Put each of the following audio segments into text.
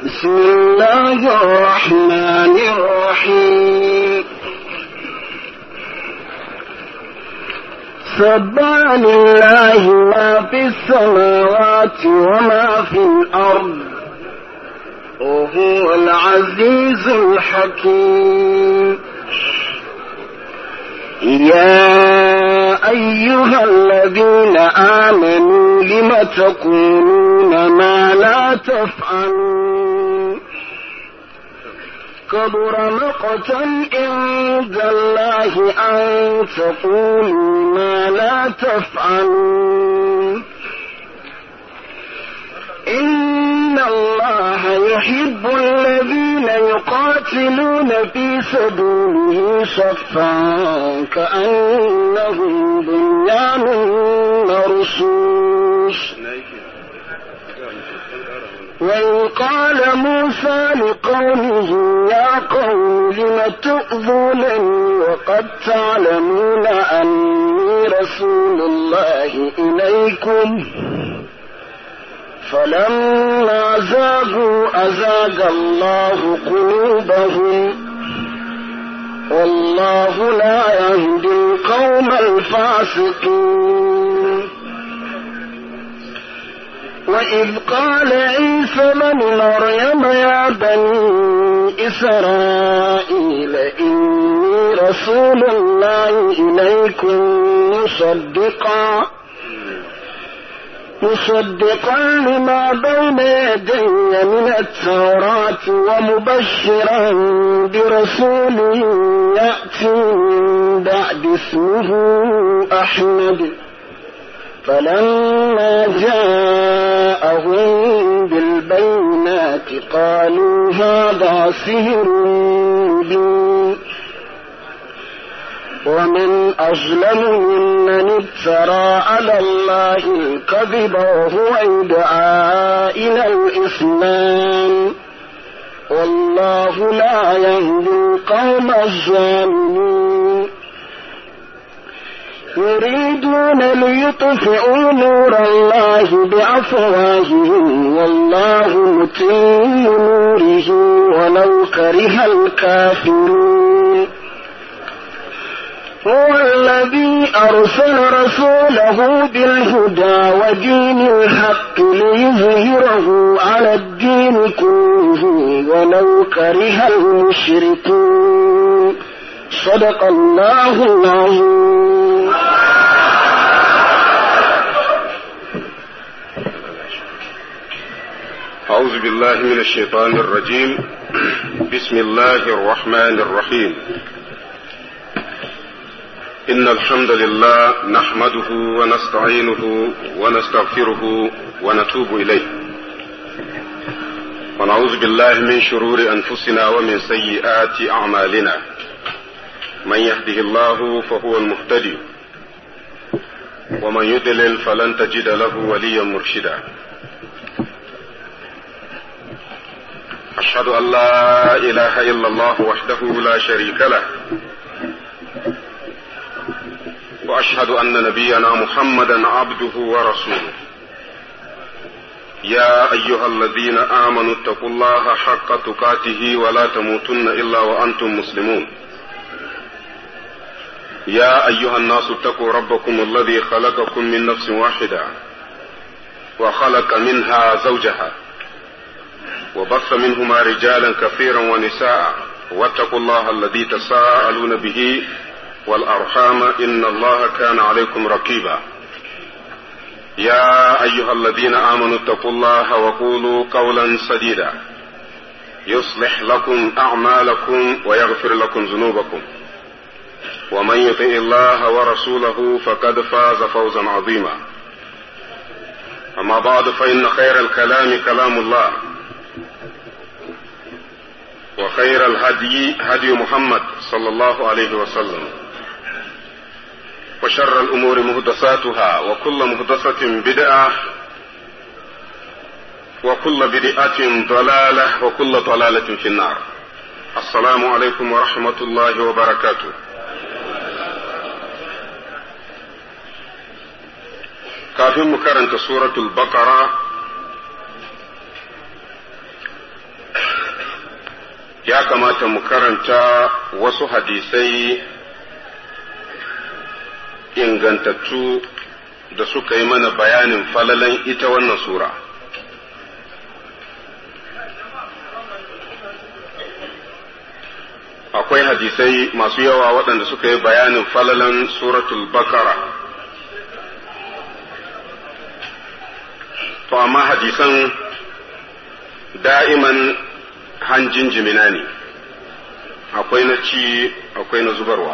بسم الله الرحمن الرحيم سبح لله ما في السماوات وما في الأرض وهو العزيز الحكيم يا أيها الذين آمنوا لم تقولون ما لا تفعلون كبر مقتا عند الله أن تقولوا ما لا تفعلون إن الله يحب الذين يقاتلون في سبيله صفا كأنهم بنيان مرصوص وإن قال موسى لقومه يا قوم لم تؤذونني وقد تعلمون أني رسول الله إليكم فلما زاغوا أزاغ الله قلوبهم والله لا يهدي القوم الفاسقين وإذ قال عيسى بن مريم يا بني إسرائيل إني رسول الله إليكم مصدقا مصدقا لما بين يدي من التوراة ومبشرا برسول يأتي من بعد اسمه أحمد فلما جاءهم بالبينات قالوا هذا سحر مبين ومن أظلم ممن افترى على الله الكذب وهو يدعى إلى الإسلام والله لا يهدي القوم الظالمين يريدون ليطفئوا نور الله بأفواههم والله متم نوره ولو كره الكافرون هو الذي أرسل رسوله بالهدى ودين الحق ليظهره على الدين كله ولو كره المشركون صدق الله العظيم أعوذ بالله من الشيطان الرجيم بسم الله الرحمن الرحيم إن الحمد لله نحمده ونستعينه ونستغفره ونتوب إليه ونعوذ بالله من شرور أنفسنا ومن سيئات أعمالنا من يهده الله فهو المهتدي ومن يضلل فلن تجد له وليا مرشدا أشهد أن لا إله إلا الله وحده لا شريك له واشهد ان نبينا محمدا عبده ورسوله يا ايها الذين امنوا اتقوا الله حق تقاته ولا تموتن الا وانتم مسلمون يا ايها الناس اتقوا ربكم الذي خلقكم من نفس واحده وخلق منها زوجها وبث منهما رجالا كثيرا ونساء واتقوا الله الذي تساءلون به والأرحام إن الله كان عليكم رقيبا يا أيها الذين آمنوا اتقوا الله وقولوا قولا سديدا يصلح لكم أعمالكم ويغفر لكم ذنوبكم ومن يطع الله ورسوله فقد فاز فوزا عظيما أما بعد فإن خير الكلام كلام الله وخير الهدي هدي محمد صلى الله عليه وسلم وشر الأمور مهدساتها وكل مهدسة بدعة وكل بدعة ضلالة وكل ضلالة في النار السلام عليكم ورحمة الله وبركاته kafin mu karanta suratul baqara ya kamata mu karanta wasu hadisai ingantattu da suka yi mana bayanin falalan ita wannan sura. Akwai hadisai masu yawa waɗanda suka yi bayanin falalan suratul bakara. To amma hadisan da'iman hanjin jimina ne, akwai na ci, akwai na zubarwa.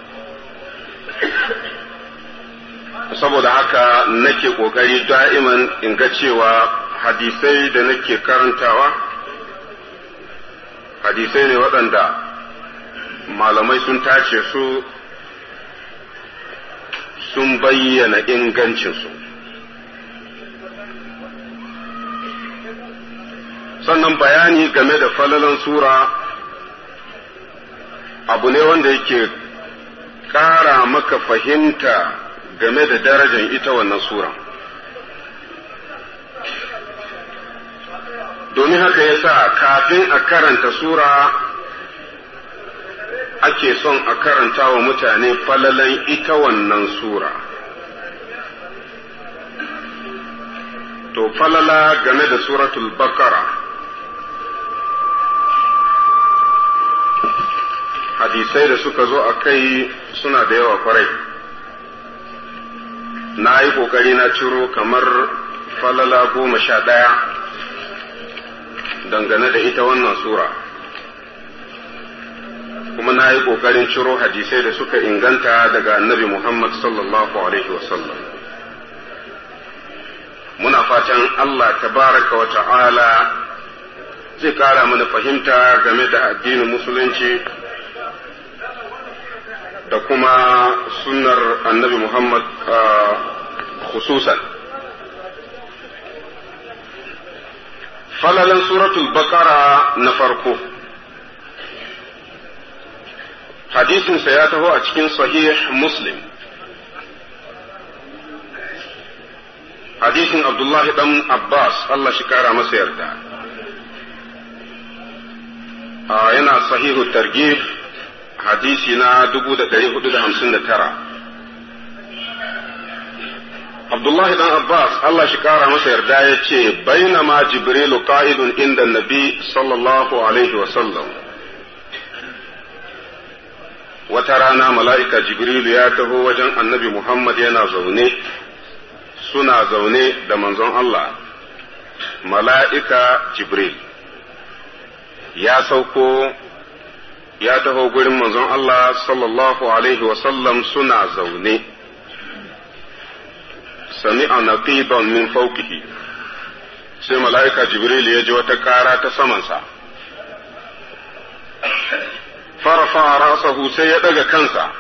saboda haka nake ƙoƙari da'iman in ga cewa hadisai da nake karantawa hadisai ne waɗanda malamai sun tace su sun bayyana ingancinsu sannan bayani game da falalan sura abu ne wanda yake ƙara maka fahimta game da darajar ita wannan sura. Domin haka ya sa kafin a karanta sura ake son a karanta wa mutane falalan ita wannan sura. To falala game da suratul bakara hadisai da suka zo a kai suna da yawa kwarai. na yi ƙoƙari na ciro kamar falala goma sha ɗaya dangane da ita wannan sura kuma na yi ƙoƙarin ciro hadisai da suka inganta daga annabi Muhammad sallallahu Alaihi wasallam muna fatan Allah tabaraka wa ta'ala zai ƙara mana fahimta game da addinin musulunci da kuma sunnar annabi Muhammad khususan. Falalan suratul Baqara na farko, hadisinsa ya taho a cikin sahih Muslim. Hadisin Abdullahi ɗan Abbas, Allah shi kara masa yarda. yana sahihu targhib hadisi na dubu da ɗari hudu da hamsin da tara. Abdullahi dan Abbas Allah shi ƙara masa yarda ya ce, Bainama Jibrilu ƙa'idun inda Nabi sallallahu Alaihi wasallam. Wata rana mala'ika Jibrilu ya taho wajen annabi Muhammad yana zaune, suna zaune da manzon Allah, mala'ika Jibril. Ya sauko ya taho gurin manzon Allah sallallahu Alaihi wasallam suna zaune, sami'a naqiban min faukihi sai mala'ika Jibril ya ji wata ƙara ta samansa, farafa rasahu sai ya ɗaga kansa,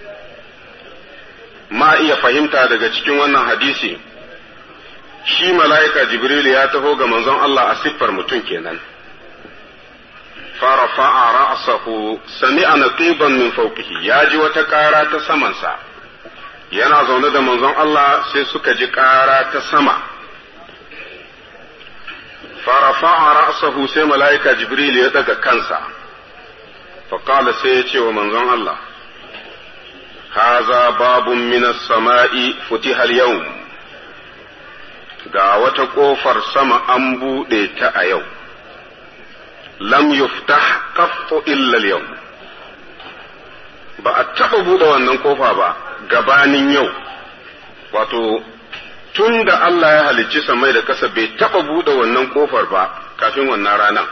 ma iya fahimta daga cikin wannan hadisi, shi mala'ika Jibril ya taho ga manzon Allah a siffar mutum kenan. فرفع رأسه سمع نقيبا من فوقه ya ji wata ƙara ta samansa yana zaune da manzon Allah sai suka ji ƙara ta sama farafa'a ra'sahu sai mala'ika Jibril ya daga kansa faƙala sai ya ce wa manzon Allah haza babun minas sama'i futiha yau ga wata ƙofar sama an buɗe ta a yau lam yuftah qattu illa al ba a taɓa buɗe wannan kofa ba gabanin yau wato tun da Allah ya halicci samai da ƙasa bai taɓa buɗe wannan kofar ba kafin wannan rana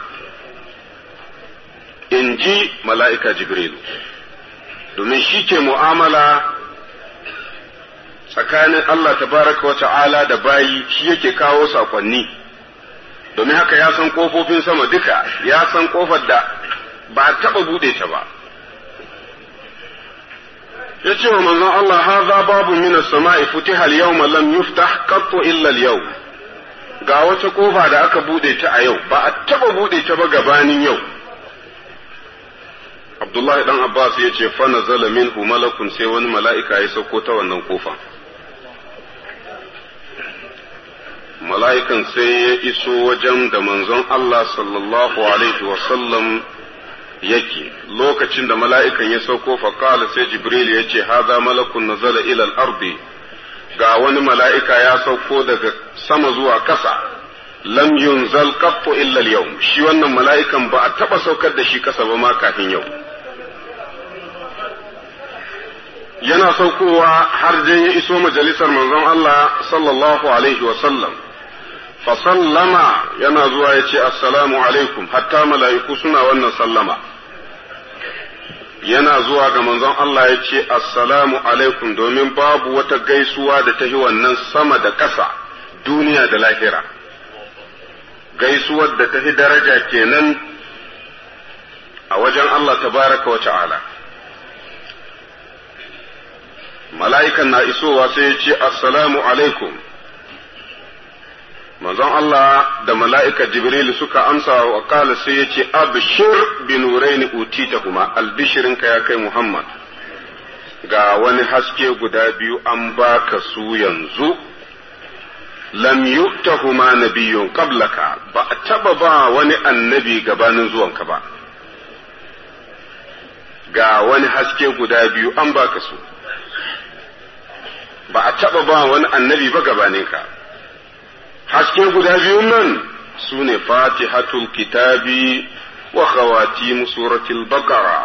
in ji mala'ika jibrilu domin shi ke mu'amala tsakanin Allah tabaraka wa ta'ala da bayi shi yake kawo saƙonni. domin haka ya san ƙofofin sama duka ya san ƙofar da ba a taɓa buɗe ta ba ya ce wa manzon Allah haza babu minas sama'i futiha al-yawma lam yuftah qattu illa al-yawm ga wata ƙofa da aka buɗe ta a yau ba a taɓa buɗe ta ba gabanin yau Abdullahi dan Abbas ya ce fa nazala minhu malakun sai wani mala'ika ya sauko ta wannan ƙofa mala'ikan sai ya iso wajen da manzon Allah sallallahu Alaihi wasallam yake lokacin da mala'ikan ya sauko faƙala sai jibril ya ce haza malakun nazala ilal ardi ga wani mala'ika ya sauko daga sama zuwa ƙasa lam yunzal qattu illa yau shi wannan mala'ikan ba a taɓa saukar da shi ƙasa ba ma kafin yau yana saukowa har dai ya iso majalisar manzon Allah sallallahu alaihi wa sallam fa sallama yana zuwa ya ce assalamu alaikum hatta mala'iku suna wannan sallama yana zuwa ga manzon Allah ya ce assalamu alaikum domin babu wata gaisuwa da ta yi wannan sama da ƙasa duniya da lahira gaisuwar da ta fi daraja kenan a wajen Allah tabaraka wa ta'ala mala'ikan na isowa sai ya ce assalamu alaikum manzon Allah da mala'ika Jibril suka amsa wa kala sai ya ce, Abishir bin Nuraini utita kuma, albishirinka ya kai Muhammad, ga wani haske guda biyu an baka su yanzu, lam yu'tahuma nabiyyun qablaka ba a taba ba wani annabi gabanin zuwanka ba. Ga wani haske guda biyu an baka su, ba a taba ba wani annabi ba gabaninka. haske guda biyun nan su ne fatihatul kitabi wa khawatimu suratul baqara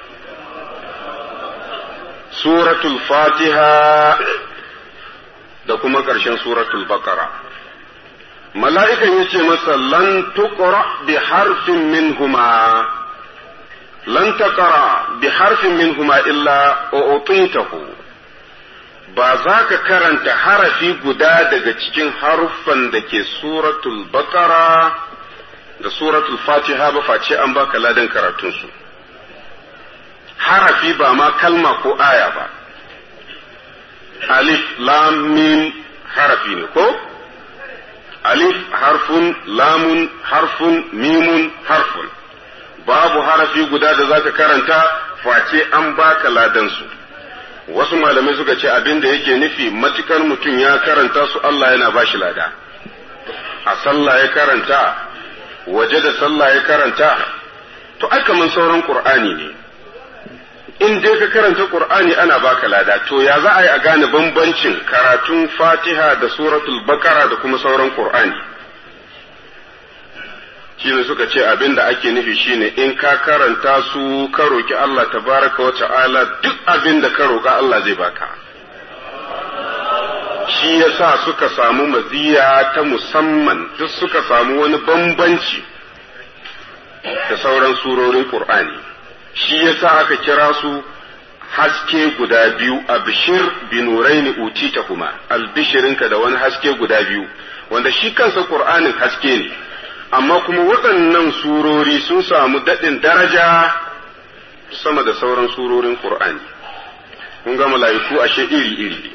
suratul fatiha da kuma ƙarshen suratul baqara mala'ikan ya ce masa lan tuqra bi harfin minhuma lan taqra bi harfin minhuma illa u'titahu ba za ka karanta harafi guda daga cikin haruffan da ke suratul bakara da suratul fatiha ba face an baka ladan karatunsu harafi ba ma kalma ko aya ba alif lam mim harafi ne ko alif harfun lamun harfun mimun harfun babu harafi guda da za ka karanta face an baka ladansu wasu malamai suka ce abin da yake nufi matukar mutum ya karanta su Allah yana bashi lada a sallah ya karanta waje da sallah ya karanta to ai kaman sauran qur'ani ne in dai ka karanta qur'ani ana baka lada to ya za a yi a gane bambancin karatun fatiha da suratul bakara da kuma sauran qur'ani shine suka ce abin da ake nufi shine in ka karanta su ka roki Allah tabaraka wa ta'ala duk abin da ka roka Allah zai baka shi yasa suka samu maziya ta musamman duk suka samu wani bambanci da sauran surorin Qur'ani shi yasa aka kira su haske guda biyu abshir binuraini utita kuma albishirinka da wani haske guda biyu wanda shi kansa Qur'anin haske ne amma kuma waɗannan surori sun samu daɗin daraja sama da sauran surorin Qur'ani kun ga mala'iku ashe iri-iri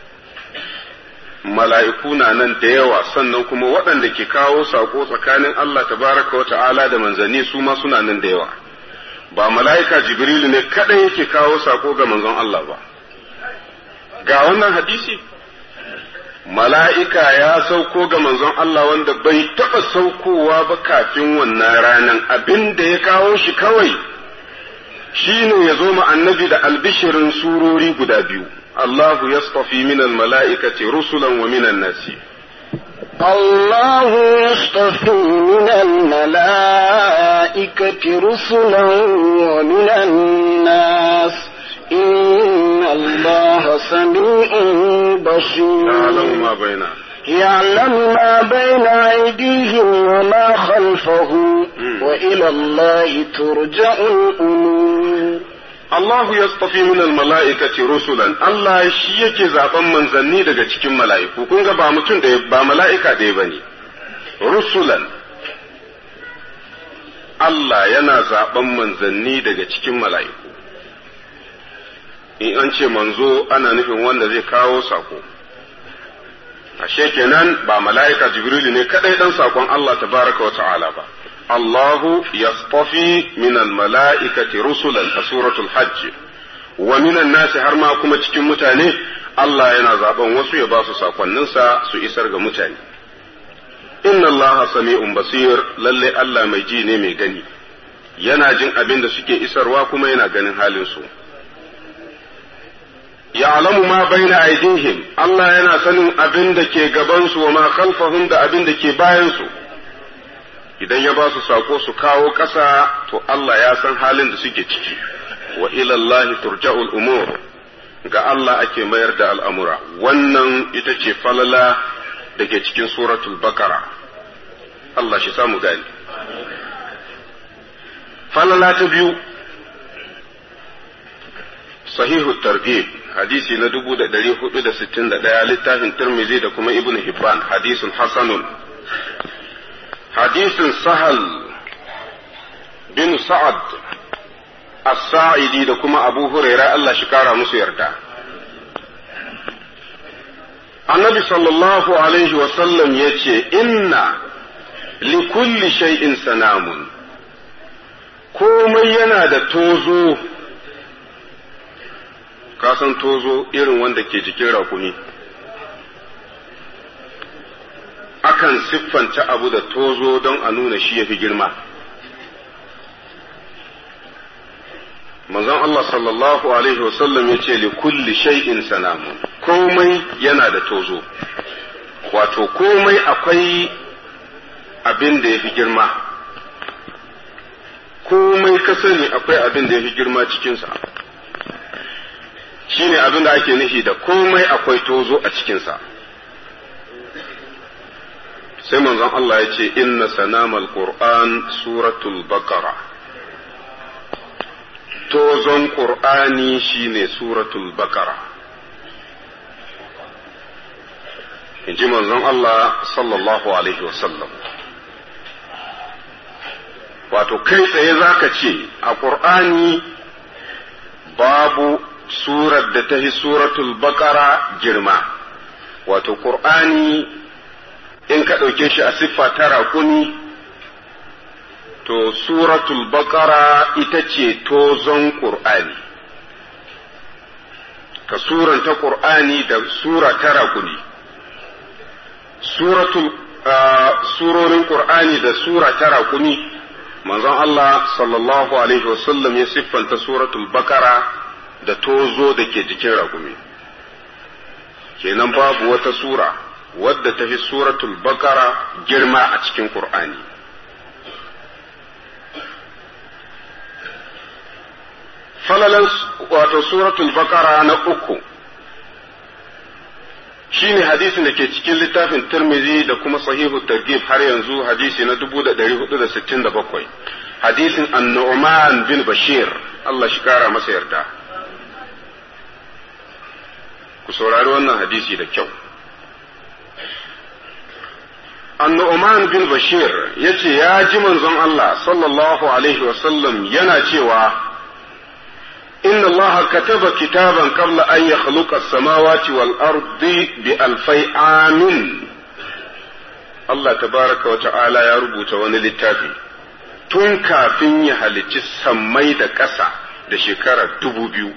mala'iku na nan da yawa sannan kuma waɗanda ke kawo saƙo tsakanin Allah tabaraka wa ta'ala da manzanni su ma suna nan da yawa ba mala'ika jibrilu ne kaɗai yake kawo saƙo ga manzon Allah ba ga wannan hadisi mala'ika ya sauko ga manzon Allah wanda bai taɓa saukowa ba kafin wannan ranan abin da ya kawo shi kawai shi ne ya zo annabi da albishirin surori guda biyu الله يصطفي من الملائكة رسلا ومن الناس الله يصطفي من الملائكة رسلا ومن الناس إن الله سميع بصير يعلم ما بين يعلم ما بين أيديهم وما خلفهم وإلى الله ترجع الأمور Allahu ya tsafi min mala'ikati rusulan Allah shi yake zaben manzanni daga cikin mala'iku kun ga ba mutum da ba mala'ika ɗaya ba ne rusulan Allah yana zaben manzanni daga cikin mala'iku in an ce manzo ana nufin wanda zai kawo sako ashe kenan ba mala'ika jibrilu ne kadai dan sakon Allah tabaraka wa ta'ala ba الله يصطفي من الملائكة رسلا سورة الحج ومن الناس har ma kuma cikin mutane Allah yana zaben wasu ya ba su sakonninsa su isar ga mutane inna Allah sami'un basir lalle Allah mai ji ne mai gani yana jin abin da suke isarwa kuma yana ganin halinsu. ya'lamu ma baina aydihim Allah yana sanin abin da ke gabansu wa ma khalfahum da abin da ke bayansu idan ya ba su sako su kawo ƙasa to Allah ya san halin da suke ciki wa ila Allah turja'ul umur ga Allah ake mayar da al'amura wannan ita ce falala da ke cikin suratul bakara Allah shi samu gani falala ta biyu sahihu targhib hadisi na dubu da ɗari hudu da sittin da ɗaya littafin tirmizi da kuma ibn hibban hadisun hasanun hadisin sahal bin sa'ad as-sa'idi da kuma abu huraira Allah shi kara musu yarda annabi sallallahu alaihi wasallam ya ce inna likulli shay'in sanamun komai yana da tozo kasan tozo irin wanda ke jikin rakumi akan siffanta abu da tozo don a nuna shi ya fi girma manzon Allah sallallahu alaihi wasallam ya ce li kulli shay'in sanamun komai yana da tozo wato komai akwai abin da ya fi girma komai ka sani akwai abin da ya fi girma cikinsa shine abin da ake nufi da komai akwai tozo a cikinsa sai manzon Allah ya ce inna sanamal qur'an suratul baqara tozon qur'ani shine suratul baqara in ji manzon Allah sallallahu alaihi wasallam wato kai tsaye zaka ce a qur'ani babu surar da ta fi suratul baqara girma wato qur'ani in ka ɗauke shi a siffa ta raƙuni to suratul baqara ita ce tozon qur'ani ka suranta qur'ani da sura ta raƙuni suratul surorin qur'ani da sura ta raƙuni manzon Allah sallallahu alaihi wasallam ya siffanta suratul baqara da tozo da ke jikin ragumi kenan babu wata sura wadda ta fi suratul bakara girma a cikin Kur'ani. falalan wato suratul bakara na uku shine hadisin da ke cikin littafin Tirmidhi da kuma sahihu targhib har yanzu hadisi na 1467 hadisin an-Nu'man bin Bashir Allah shi kara masa yarda ku saurari wannan hadisi da kyau annu'man bin bashir ya ce ya ji manzon Allah sallallahu alaihi wasallam yana cewa inna Allah kataba kitaban qabla an yakhluqa as-samawati wal ardi bi alfai amin Allah tabaraka wa ta'ala ya rubuta wani littafi tun kafin ya halicci sammai da ƙasa da shekara dubu biyu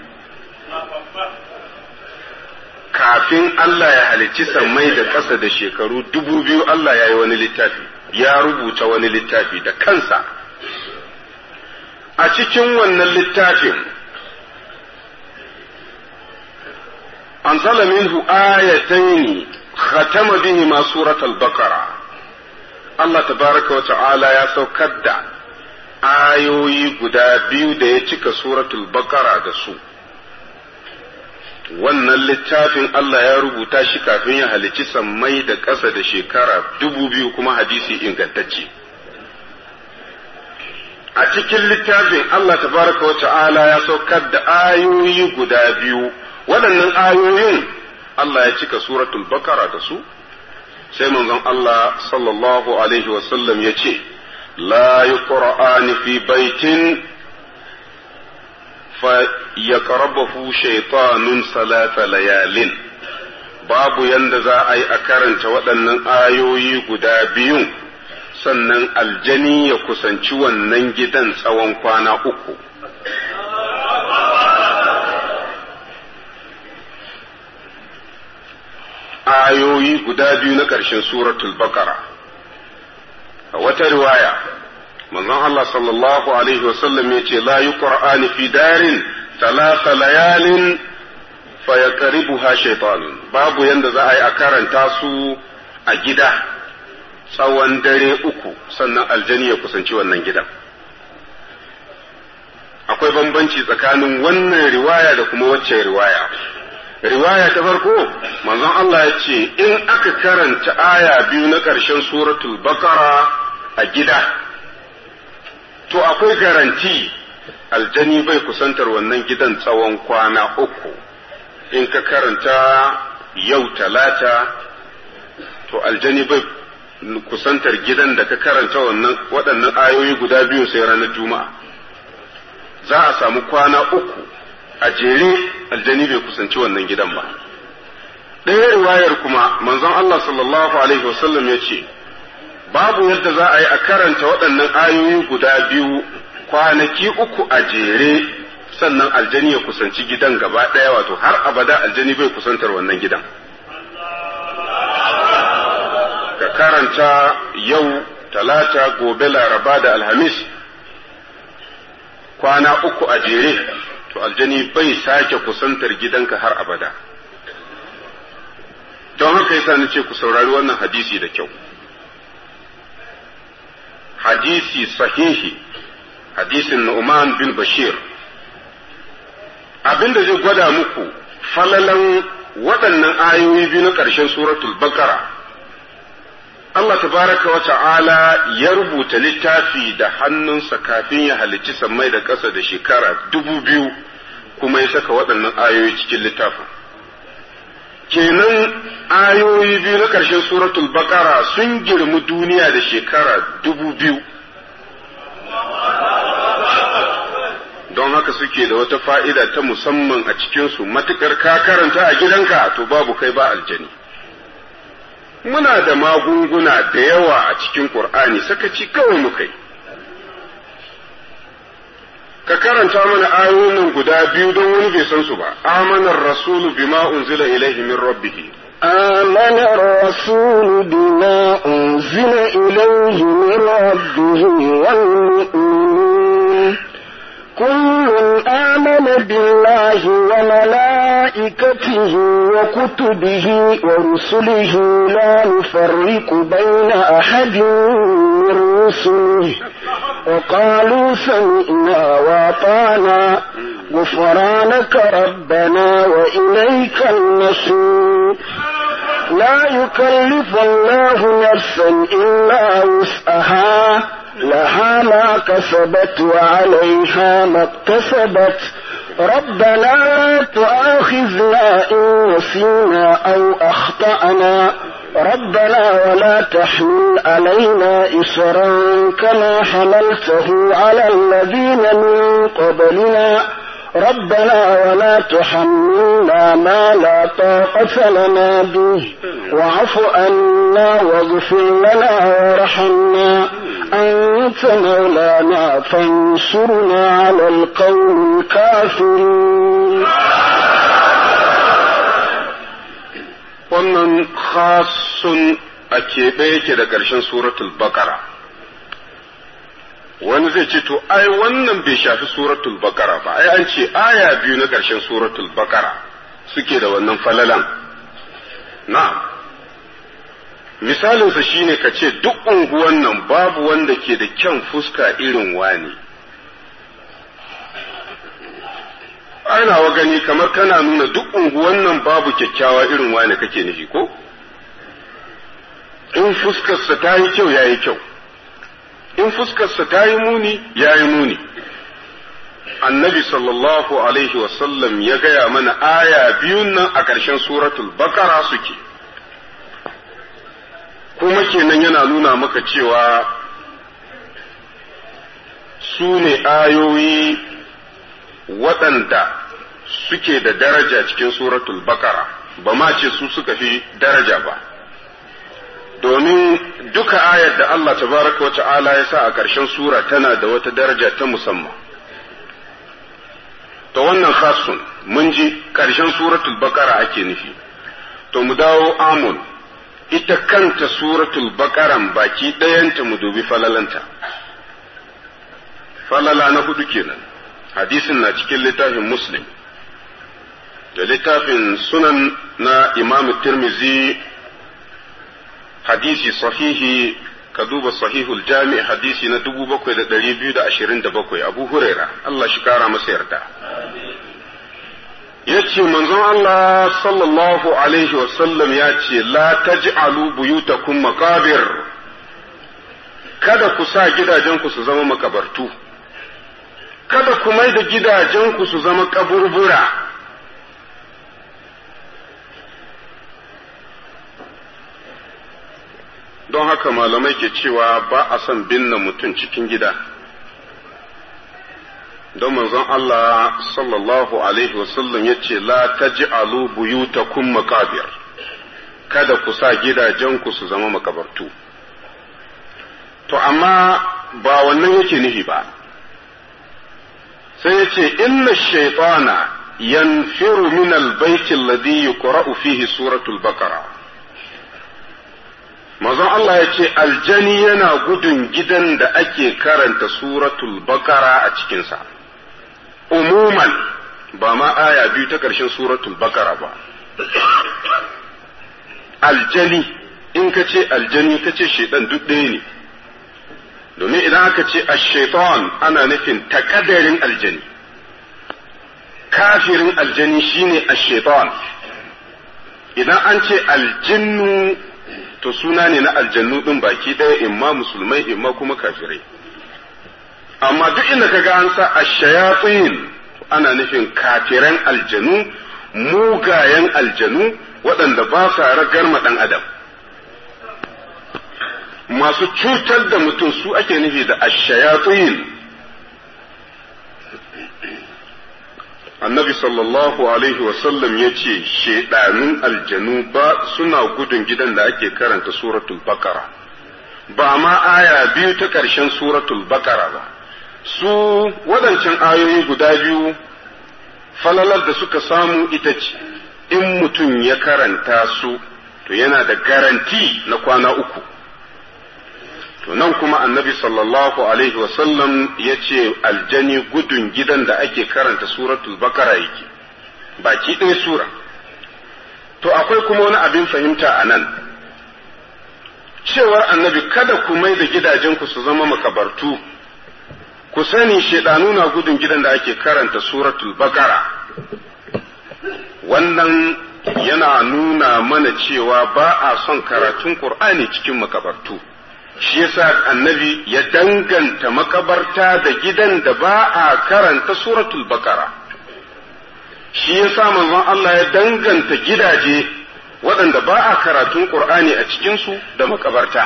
kafin Allah ya halicci sammai da ƙasa da shekaru dubu biyu Allah ya yi wani littafi ya rubuta wani littafi da kansa a cikin wannan littafin anzala minhu ayataini khatama bihi ma suratul baqara Allah tabaraka wa ta'ala ya saukar da ayoyi guda biyu da ya cika suratul baqara da su wannan littafin Allah ya rubuta shi kafin ya halici sammai da ƙasa da shekara dubu biyu kuma hadisi ingantacce. A cikin littafin Allah tabaraka wa ta'ala ya saukar da ayoyi guda biyu, waɗannan ayoyin Allah ya cika suratul bakara da su, sai manzon Allah sallallahu Alaihi wasallam ya ce, La yi fi baitin فيقربه شيطان ثلاث ليال babu yanda za a yi a karanta waɗannan ayoyi guda biyun sannan aljani ya kusanci wannan gidan tsawon kwana uku ayoyi guda biyu na ƙarshen suratul bakara a wata riwaya manzon Allah sallallahu alaihi wasallam ya ce la yuqra'ani fi darin talata layalin fa yaqribuha shaytanun babu yanda za a yi a karanta su a gida tsawon dare uku sannan aljani ya kusanci wannan gidan akwai bambanci tsakanin wannan riwaya da kuma wacce riwaya riwaya ta farko manzon Allah ya ce in aka karanta aya biyu na ƙarshen suratul bakara a gida to akwai garanti aljani bai kusantar wannan gidan tsawon kwana uku in ka karanta yau talata to aljani bai kusantar gidan da ka karanta wannan waɗannan ayoyi guda biyu sai ranar juma'a za a samu kwana uku a jere aljani bai kusanci wannan gidan ba ɗaya riwayar kuma manzon Allah sallallahu alaihi wasallam ya ce babu yadda za a yi a karanta waɗannan ayoyi guda biyu kwanaki uku a jere sannan aljani ya kusanci gidan gaba ɗaya wato har abada aljani bai kusantar wannan gidan ka karanta yau talata gobe laraba da alhamis kwana uku a jere to aljani bai sake kusantar gidanka har abada don haka yasa na ce ku saurari wannan hadisi da kyau hadisi sahihi hadisin Nu'man bin Bashir abinda zai gwada muku falalan waɗannan ayoyi biyu na ƙarshen suratul Baqara Allah tabaraka wa ta'ala ya rubuta littafi da hannunsa kafin ya halicci sammai da ƙasa da shekara dubu biyu kuma ya saka waɗannan ayoyi cikin littafin. Kenan ayoyi biyu na ƙarshen suratul Baqara sun girmi duniya da shekara dubu biyu. Don haka suke da wata fa'ida ta musamman a cikinsu matuƙar ka karanta a gidanka to babu kai ba aljani. muna da magunguna da yawa a cikin Ƙur'ani sakaci kawai muka yi. Ka karanta mana ayoyin nan guda biyu don wani bai san su ba, amanar rasulu bima unzila ilaihi min rabbihi. آمن الرسول بما أنزل إليه من ربه والمؤمنون كل آمن بالله وملائكته وكتبه ورسله لا نفرق بين أحد من رسله وقالوا سمعنا وأطعنا غفرانك ربنا وإليك المصير لا يكلف الله نفسا إلا وسعها لها ما كسبت وعليها ما اكتسبت ربنا لا تؤاخذنا إن نسينا أو أخطأنا ربنا ولا تحمل علينا إصرا كما حملته على الذين من قبلنا ربنا ولا تحملنا ما لا طاقة لنا به واعف عنا واغفر لنا وارحمنا أنت مولانا فانصرنا على القوم الكافرين wannan khasun a keɓe yake da ƙarshen suratul bakara wani zai ce to ai wannan bai shafi suratul bakara ba ai an ce aya biyu na ƙarshen suratul bakara suke da wannan falalan na'am misalinsa shine ka ce duk unguwan nan babu wanda ke da kyan fuska irin wani ana wa gani kamar kana nuna duk unguwan nan babu kyakkyawa irin wani kake nufi ko in fuskarsa ta yi kyau ya yi kyau in fuskarsa ta yi muni ya yi muni annabi sallallahu alaihi wasallam ya gaya mana aya biyun nan a ƙarshen suratul bakara suke kuma kenan yana nuna maka cewa su ne ayoyi waɗanda suke da daraja cikin suratul bakara ba ma ce su suka fi daraja ba domin duka ayar da Allah tabaraka wa ta'ala ya sa a ƙarshen sura tana da wata daraja ta musamman to wannan khasun mun ji ƙarshen suratul bakara ake nufi to mu dawo amun ita kanta suratul bakaran baki ɗayanta mu dubi falalanta falala na hudu kenan hadisin na cikin littafin muslim da littafin sunan na imam tirmizi hadisi sahihi ka duba sahihul jami hadisi na 7227 abu huraira Allah shi kara masa yarda ya ce manzon Allah sallallahu alaihi wasallam ya ce la taj'alu buyutakum maqabir kada ku sa gidajenku su zama makabartu kada ku mai da gidajenku su zama kaburbura don haka malamai ke cewa ba a son binne mutum cikin gida don manzon Allah sallallahu alaihi wasallam ya ce la taj'alu buyutakum maqabir kada ku sa gidajenku su zama makabartu to amma ba wannan yake nihi ba sai ya ce inna shaitana yanfiru min albayti alladhi yuqra'u fihi suratul baqara Mazan Allah ya ce aljani yana gudun gidan da ake karanta suratul bakara a cikinsa, umuman ba ma aya biyu ta ƙarshen suratul bakara ba. Aljani, in ka ce aljani ka ce shaidan duk ɗaya ne, domin idan aka ce shaitan ana nufin takadarin aljani, kafirin aljani shine shaitan idan an ce aljinnu to suna ne na aljannu ɗin baki ɗaya imma musulmai imma kuma kafirai amma duk inda ka ga an sa ashayatin ana nufin kafiran aljanu mugayen aljanu waɗanda ba sa ragar ɗan adam masu cutar da mutum su ake nufi da ashayatin annabi sallallahu alaihi wasallam ya ce shaidanun aljanu ba suna gudun gidan da ake karanta suratul bakara ba ma aya biyu ta ƙarshen suratul bakara ba su waɗancan ayoyi guda biyu falalar da suka samu ita ce in mutum ya karanta su to yana da garanti na kwana uku to nan kuma annabi sallallahu alaihi wasallam ya ce aljani gudun gidan da ake karanta suratul bakara yake baki ɗaya sura to akwai kuma wani abin fahimta a nan cewar annabi kada ku mai da gidajenku su zama makabartu ku sani shaidanu na gudun gidan da ake karanta suratul bakara wannan yana nuna mana cewa ba a son karatun qur'ani cikin makabartu shi yasa annabi ya danganta makabarta da gidan da ba a karanta suratul bakara shi yasa manzon Allah ya danganta gidaje waɗanda ba a karatun qur'ani a cikinsu da makabarta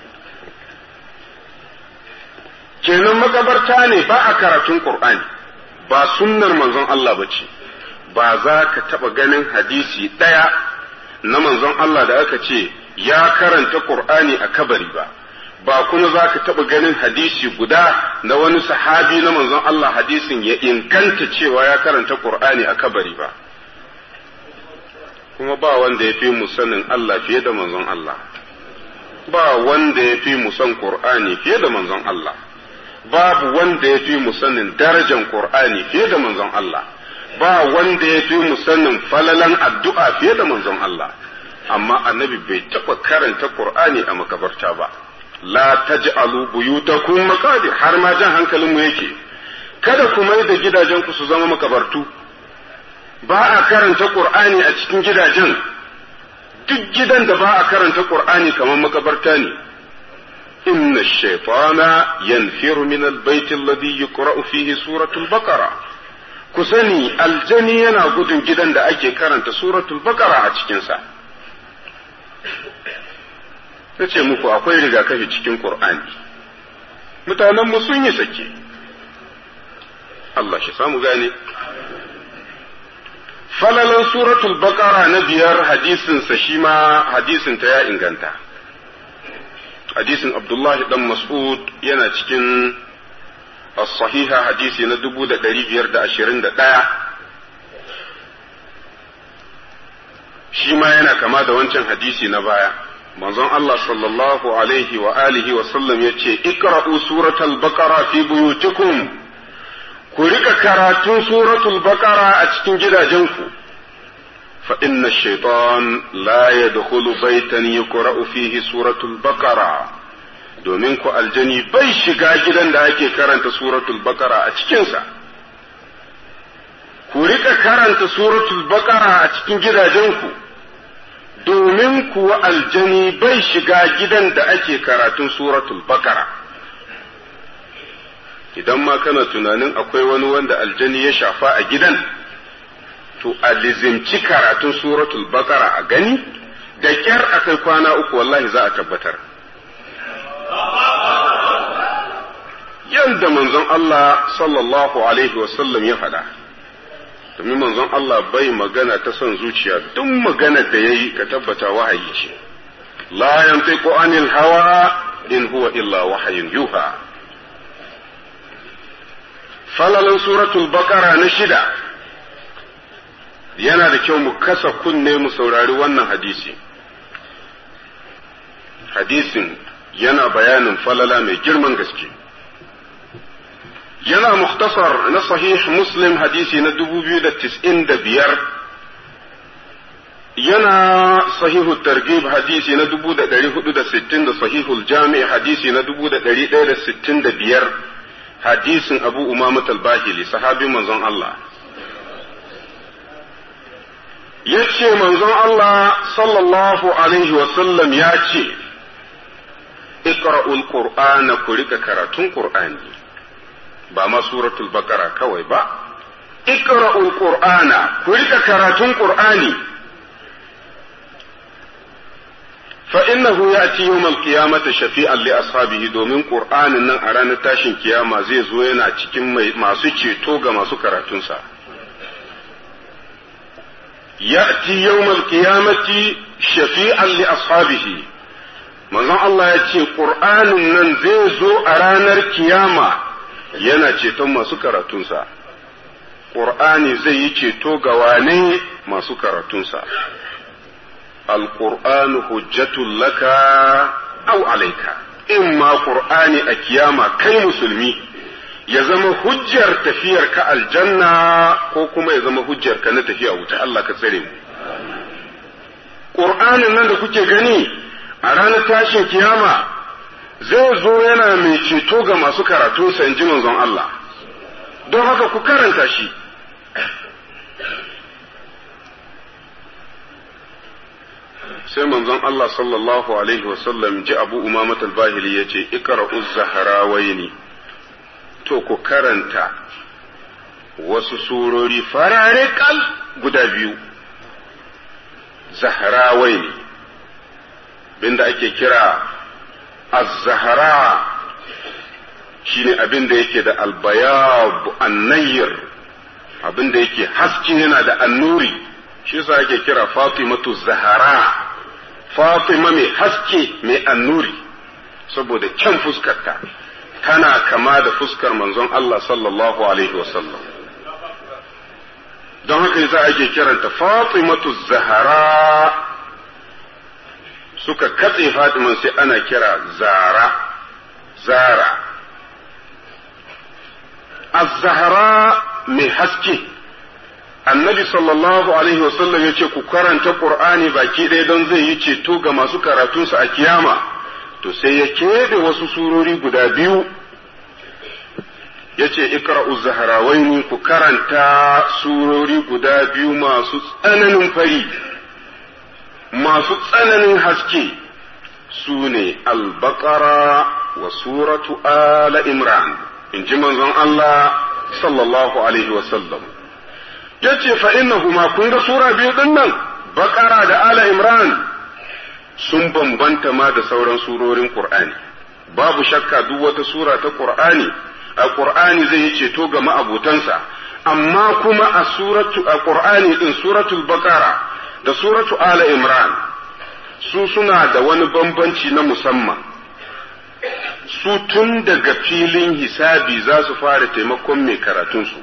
kenan makabarta ne ba a karatun qur'ani ba sunnar manzon Allah ba ce ba za ka taɓa ganin hadisi ɗaya na manzon Allah da aka ce ya karanta qur'ani a kabari ba ba kuma za ka taɓa ganin hadisi guda na wani sahabi na manzon Allah hadisin ya inganta cewa ya karanta Qur'ani a kabari ba kuma ba wanda ya fi mu sanin Allah fiye da manzon Allah ba wanda ya fi mu san Qur'ani fiye da manzon Allah babu wanda ya fi mu sanin darajan Qur'ani fiye da manzon Allah ba wanda ya fi mu sanin falalan addu'a fiye da manzon Allah amma annabi bai taɓa karanta Qur'ani a makabarta ba la taj'alu buyutakum maqabir har ma jan hankalin mu yake kada ku mai da gidajen ku su zama makabartu ba a karanta qur'ani a cikin gidajen duk gidan da ba a karanta qur'ani kamar makabarta ne inna shaytana yanfiru min albayt alladhi yuqra'u fihi suratul baqara ku sani aljani yana gudun gidan da ake karanta suratul baqara a cikinsa ta ce muku akwai rigakafi cikin Ƙur'ani. Mutanenmu sun yi sake, Allah shi samu gane. Falalan suratul baƙara na biyar hadisinsa shi ma hadisinta ya inganta. Hadisin Abdullahi ɗan Mas'ud yana cikin as-sahiha hadisi na dubu da ɗari biyar da ashirin da ɗaya. Shi ma yana kama da wancan hadisi na baya. manzon Allah sallallahu alaihi wa alihi wa sallam ya ce ikra'u suratul baqara fi buyutikum ku rika karatun suratul baqara a cikin gidajenku fa inna shaitan la yadkhulu baitan yuqra'u fihi suratul baqara domin ku aljani bai shiga gidan da ake karanta suratul baqara a cikinsa ku rika karanta suratul baqara a cikin gidajenku domin kuwa aljani bai shiga gidan da ake karatun suratul baqara idan ma kana tunanin akwai wani wanda aljani ya shafa a gidan to a lizimci karatun suratul baqara a gani da kyar akai kwana uku wallahi za a tabbatar yadda manzon Allah sallallahu alaihi wasallam ya faɗa domin manzon Allah bai magana ta son zuciya duk magana da ya yi ka tabbata wahayi ce la yantiqu anil hawa in huwa illa wahayin yuha falalan suratul baqara na shida yana da kyau mu kasa kunne mu saurari wannan hadisi hadisin yana bayanin falala mai girman gaske yana muktasar na sahih muslim hadisi na 2095 yana sahihu targhib hadisi na 1460 da sahihul jami' hadisi na 1165 hadisin abu umama al-bahili sahabin manzon Allah yace manzon Allah sallallahu alaihi wasallam ya ce iqra'ul qur'ana ku rika karatun qur'ani ba ma suratul baqara kawai ba iqra'ul qur'ana ku rika karatun qur'ani fa innahu ya'ti yawmal qiyamati shafi'an li ashabihi domin qur'anin nan a ranar tashin kiyama zai zo yana cikin masu ceto ga masu karatunsa ya'ti yawmal qiyamati shafi'an li ashabihi manzon Allah ya ce qur'anin nan zai zo a ranar kiyama yana ceton masu karatunsa qur'ani zai yi ceto ga wane masu karatunsa القرآن حجة لك أو عليك إما قرآن أكياما كي مسلمي يزم حجر تفير كالجنة كوكما يزم حجر كان تفير أو الله كسلم قرآن nan da kuke gani a ranar tashin kiyama zai zo yana mai ceto ga masu karatunsa in ji manzon Allah don haka ku karanta shi sai manzon Allah sallallahu alaihi wasallam ji abu umamat al-bahili ya ce ikra'uz zaharawaini to ku karanta wasu surori farare kal guda biyu zaharawaini binda ake kira az-zahara shine abin da yake da albayab annayir abin da yake haske yana da annuri shi yasa ake kira fatimatu zahara Fatima mai haske mai annuri saboda kyan fuskarta tana kama da fuskar manzon Allah sallallahu alaihi wasallam don haka yasa ake kiranta Fatimatu Zahara suka katse Fatiman sai ana kira Zara Zara Az-Zahra mai haske annabi sallallahu alaihi wasallam ya ce ku karanta qur'ani baki ɗaya don zai yi ceto ga masu karatunsa a kiyama to sai ya keɓe wasu surori guda biyu ya ce ikra'u zaharawaini ku karanta surori guda biyu masu tsananin fari masu tsananin haske su ne albaqara wa suratu ala imran in ji manzon Allah sallallahu alaihi wasallam ya ce fa'innahuma kun ga sura biyu ɗin nan, baƙara da ala imran sun bambanta ma da sauran surorin Ƙur'ani. Babu shakka duk wata sura ta Ƙur'ani, a Ƙur'ani zai yi ceto ga ma'abutansa, amma kuma a suratu a Ƙur'ani ɗin suratul baƙara da suratu ala imran su suna da wani bambanci na musamman. Su tun daga filin hisabi za su fara taimakon mai karatunsu.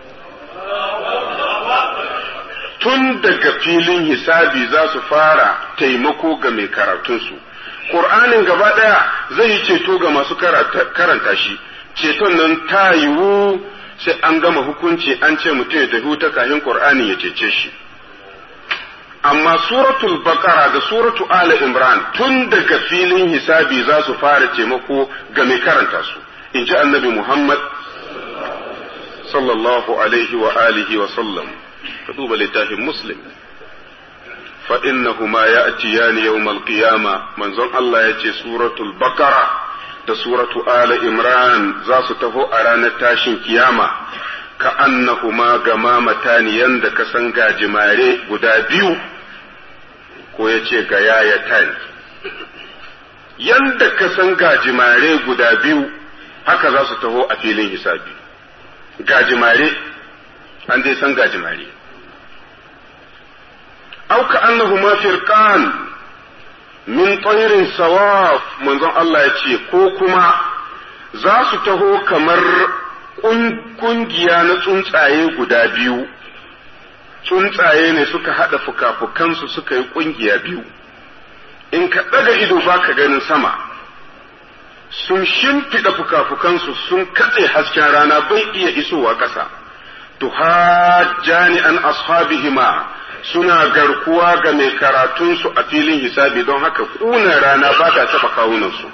tun daga filin hisabi za su fara taimako ga mai karatunsu ƙur'anin gaba ɗaya zai yi ceto ga masu karanta shi ceton nan ta yiwu sai an gama hukunci an ce mutum ya tafi ta kafin ƙur'ani ya cece shi amma suratul baqara da suratu ala imran tun daga filin hisabi za su fara taimako ga mai karanta su in ji annabi muhammad sallallahu alaihi wa alihi wa sallam ka duba littafin muslim fa innahuma ya'tiyani yawmal qiyama manzon Allah ya ce suratul baqara da suratu ala imran za su taho a ranar tashin kiyama ka annahuma gamamatani yanda ka san gajimare guda biyu ko ya ce ga yayatan yanda ka san gajimare guda biyu haka za su taho a filin hisabi gajimare an dai san gajimare auka annahuma firqan min tayrin sawaf manzon Allah ya ce ko kuma za su taho kamar kungiya na tsuntsaye guda biyu tsuntsaye ne suka haɗa fuka-fukansu suka yi ƙungiya biyu in ka ɗaga ido ba ka ganin sama sun shimfiɗa fuka-fukansu sun katse hasken rana bai iya isowa ƙasa tuhajjani an ashabihima suna garkuwa ga mai karatunsu a filin hisabi don haka ƙunar rana ba ta taɓa kawunansu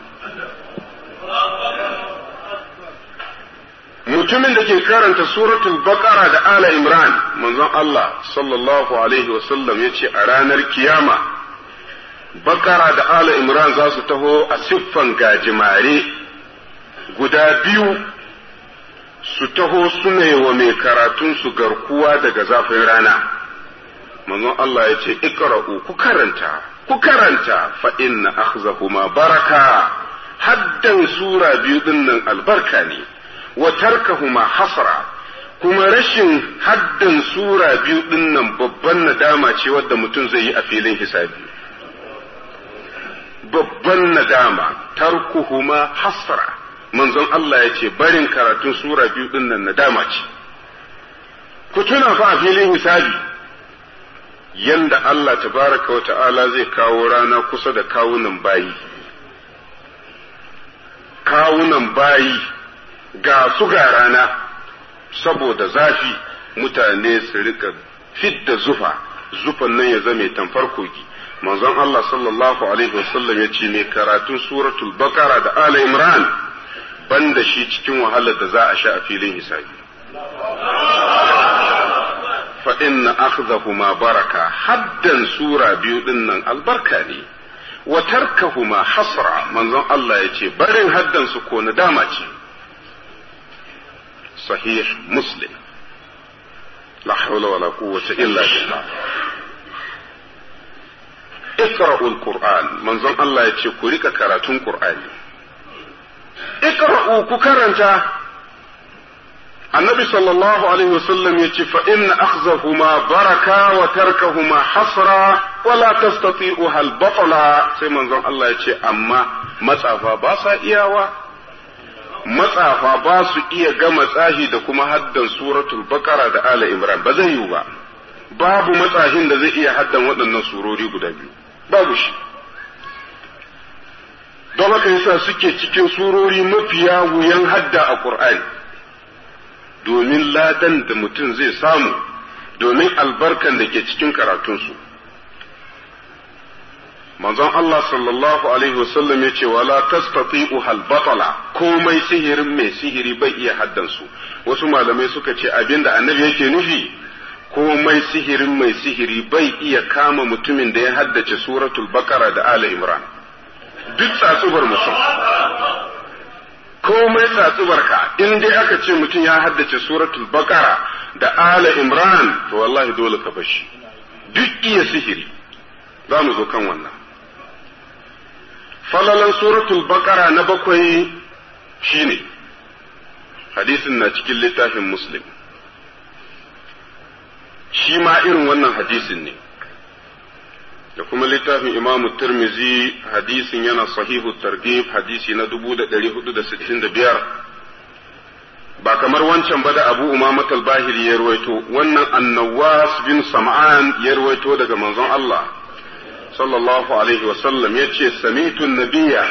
mutumin da ke karanta suratul baqara da ala imran manzon Allah sallallahu alaihi wasallam ya ce a ranar kiyama baqara da ala imran za su taho a siffan gajimare guda biyu su taho suna wa mai karatun su garkuwa daga zafin rana manzon Allah ya ce iqra'u ku karanta ku karanta fa inna akhzahuma baraka haddan sura biyu dinnan albarka ne wa tarkahuma hasra kuma rashin haddan sura biyu dinnan babban nadama ce wadda mutum zai yi a filin hisabi babban nadama tarkuhuma hasra manzon Allah ya ce barin karatun sura biyu dinnan nadama ce ku tuna fa a filin hisabi yanda Allah tabaraka wa ta'ala zai kawo rana kusa da kawunan bayi kawunan bayi ga su ga rana saboda zafi mutane su rika fidda zufa zufan nan ya zame tamfar kogi manzon Allah sallallahu alaihi wasallam ya ce ne karatun suratul bakara da ala imran banda shi cikin wahalar da za a sha a filin hisabi fa inna akhdhahuma baraka haddan sura biyu dinnan albarka ne wa tarkahuma hasra manzon Allah ya ce barin haddan su ko nadama ce صحيح مسلم لا حول ولا قوة إلا بالله اقرأوا القرآن من ظن الله يتشكرك كراتون قرآن اقرأوا ككرنتا النبي صلى الله عليه وسلم يتشف فإن أخذهما بركة وتركهما حسرة ولا تستطيعها البطلة سيما ظن الله يتشف أما مسافة باسا إياوا matsafa ba su iya gama tsahi da kuma haddan suratul bakara da ala imran ba zai yiwu ba babu matsahin da zai iya haddan waɗannan surori guda biyu babu shi don haka yasa suke cikin surori mafiya wuyan hadda a ƙur'ani domin ladan da mutum zai samu domin albarkan da ke cikin karatunsu manzon Allah sallallahu alaihi wasallam ya ce wala tastati'u hal batala komai sihirin mai sihiri bai iya haddansu wasu malamai suka ce abinda annabi yake nufi komai sihirin mai sihiri bai iya kama mutumin da ya haddace suratul bakara da ala imran duk tsatsubar mutum komai tsatsubar ka in dai aka ce mutum ya haddace suratul bakara da ala imran to wallahi dole ka bashi duk iya sihiri za mu zo kan wannan falalan suratul bakara na bakwai shine hadisin na cikin littafin muslim shi ma irin wannan hadisin ne da kuma littafin imamu turmizi hadisin yana sahihu targhib hadisi na 1465 ba kamar wancan ba da abu umamat al-bahiri ya ruwaito wannan annawas bin sam'an ya ruwaito daga manzon Allah sallallahu alaihi wasallam ya ce samitun nabiya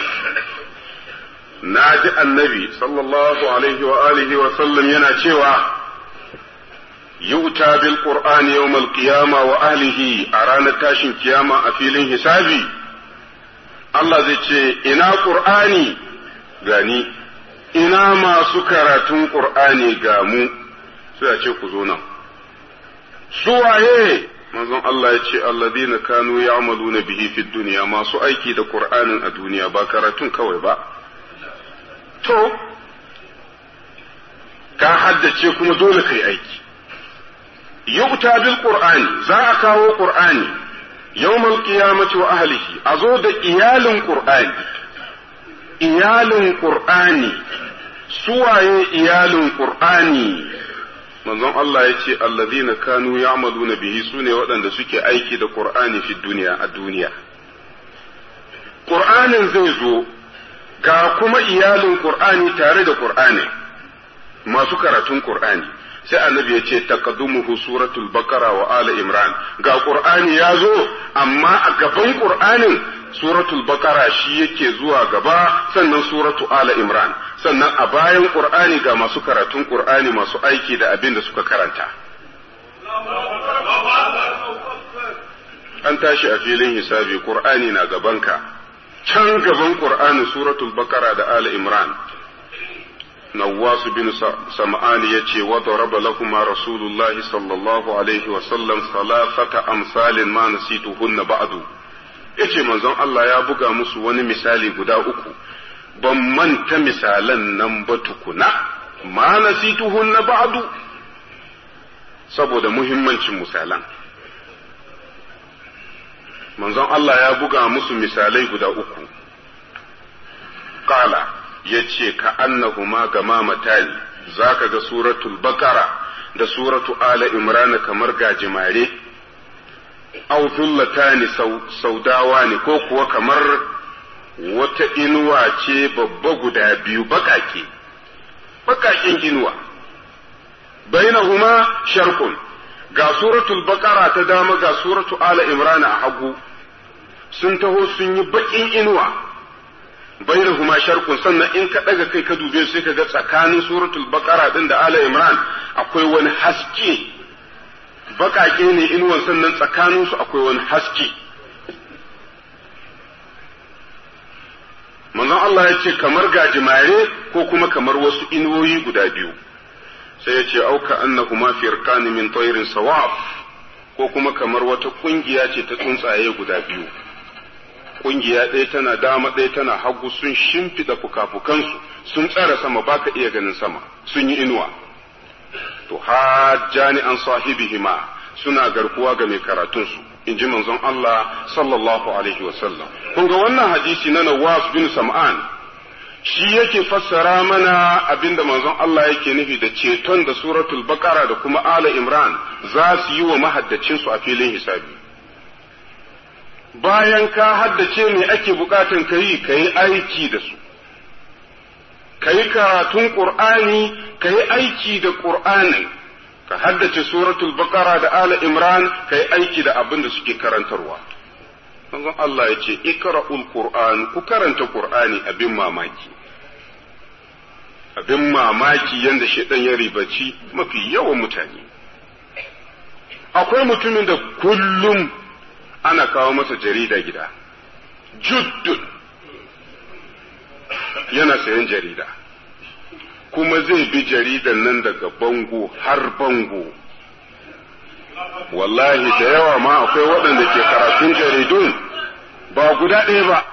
na ji annabi sallallahu alaihi wa alihi wasallam yana cewa yu'ta bil qur'ani yawmal qiyama wa ahlihi a ranar tashin kiyama a filin hisabi Allah zai ce ina qur'ani gani ina masu karatun qur'ani ga mu sai a ce ku zo nan su waye manzon Allah ya ce alladina kanu ya'maluna bihi fid dunya masu aiki da qur'anin a duniya ba karatun kawai ba to ka haddace kuma dole kai aiki yu'ta bil qur'ani za a kawo qur'ani yawmal qiyamati wa ahlihi a zo da iyalin qur'ani iyalin qur'ani suwaye iyalin qur'ani manzon Allah ya ce allazina kanu ya'maluna bihi sune waɗanda suke aiki da qur'ani fi duniya a duniya qur'anin zai zo ga kuma iyalin qur'ani tare da qur'ani masu karatun qur'ani sai annabi ya ce taqaddumuhu suratul baqara wa ala imran ga qur'ani ya zo amma a gaban qur'anin suratul baqara shi yake zuwa gaba sannan suratu ala imran sannan a bayan qur'ani ga masu karatun qur'ani masu aiki da abin da suka karanta an tashi a filin hisabi qur'ani na gabanka can gaban qur'ani suratul baqara da ala imran نواس بن سمعان يتي وضرب لهما رسول الله صلى الله عليه وسلم ثلاثة أمثال ما نسيتهن بعد yace manzon Allah ya buga musu wani misali guda uku ban manta misalan nan ba tukuna ma nasituhun na ba'du saboda muhimmancin misalan manzon Allah ya buga musu misalai guda uku qala ya ce ka annahuma gama matani za ka ga suratul bakara da suratu ala imrana kamar gajimare au zullatani saudawa ne ko kuwa kamar wata inuwa ce babba guda biyu bakake bakaken inuwa bainahuma sharkun ga suratul bakara ta dama ga suratu ala imrana a hagu sun taho sun yi bakin inuwa bainahuma sharqun sannan in ka daga kai ka dube sai ka ga tsakanin suratul baqara din da ala imran akwai wani haske bakake ne inuwan sannan tsakanin su akwai wani haske manzon Allah ya ce kamar gajimare ko kuma kamar wasu inuwoyi guda biyu sai ya ce auka annahuma firqani min tayrin sawaf ko kuma kamar wata kungiya ce ta tsuntsaye guda biyu kungiya ɗaya tana dama ɗaya tana hagu sun shimfiɗa fuka-fukansu sun tsara sama baka iya ganin sama sun yi inuwa to hajjani an sahibihima suna garkuwa ga mai karatunsu in ji manzon Allah sallallahu alaihi wasallam kun ga wannan hadisi na Nawas bin Sam'an shi yake fassara mana abinda manzon Allah yake nufi da ceton da suratul Baqara da kuma Ala Imran za su yi wa mahaddacinsu a filin hisabi bayan ka haddace me ake bukatan ka yi ka yi aiki da su ka yi karatun ƙur'ani ka yi aiki da ƙur'anin ka haddace suratul baqara da ala imran ka yi aiki da abin da suke karantarwa manzon Allah ya ce ikra'ul qur'an ku karanta qur'ani abin mamaki abin mamaki yanda shedan ya ribaci mafi yawan mutane akwai mutumin da kullum ana kawo masa jarida gida juddun yana sayan jarida kuma zai bi jaridan nan daga bango har bango wallahi da yawa ma akwai waɗanda ke karatun jaridun ba guda ɗaya ba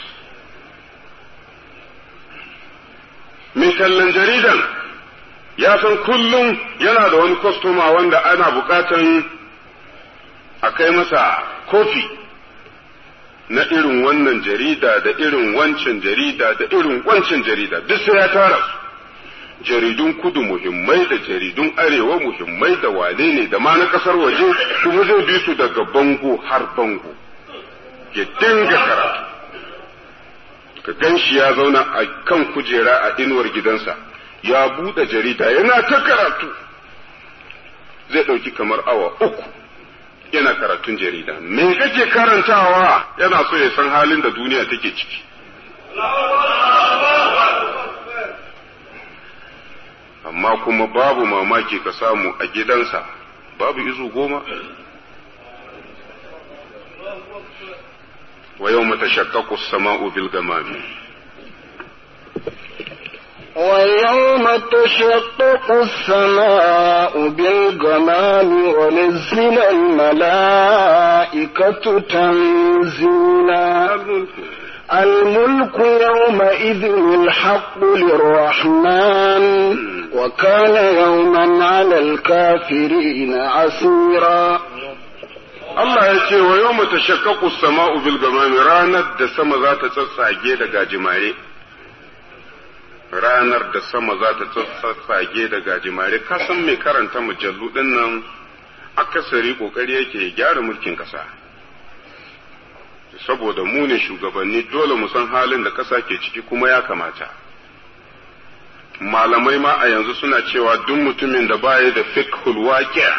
mai tallan jaridan ya san kullum yana da wani kwastoma wanda ana buƙatan a kai masa kofi na irin wannan jarida da irin wancan jarida da irin wancan jarida duk sai ya tara su jaridun kudu muhimmai da jaridun arewa muhimmai da wane ne da ma na kasar waje kuma zai bi su daga bango har bango ya dinga karatu ka gan shi ya zauna a kan kujera a inuwar gidansa ya buɗe jarida yana ta karatu zai ɗauki kamar awa uku yana karatun jarida me kake karantawa yana so ya san halin da duniya take ciki amma kuma babu mamaki ka samu a gidansa babu izu goma wa yau mata shakkaku sama'u bil gamami ويوم تشقق السماء بالغمام ونزل الملائكة تنزيلا الملك يومئذ الحق للرحمن وكان يوما على الكافرين عسيرا Allah ya ce wa yau mata shakkaku sama'u bil gamami ranar da sama za ta tsatsage da gajimare ranar da sama za ta tsatsage da gajimare ka san mai karanta mujallu din nan akasari kokari yake ya gyara mulkin kasa saboda mu ne shugabanni dole mu san halin da kasa ke ciki kuma ya kamata malamai ma a yanzu suna cewa duk mutumin da baya da fiqhul waqi'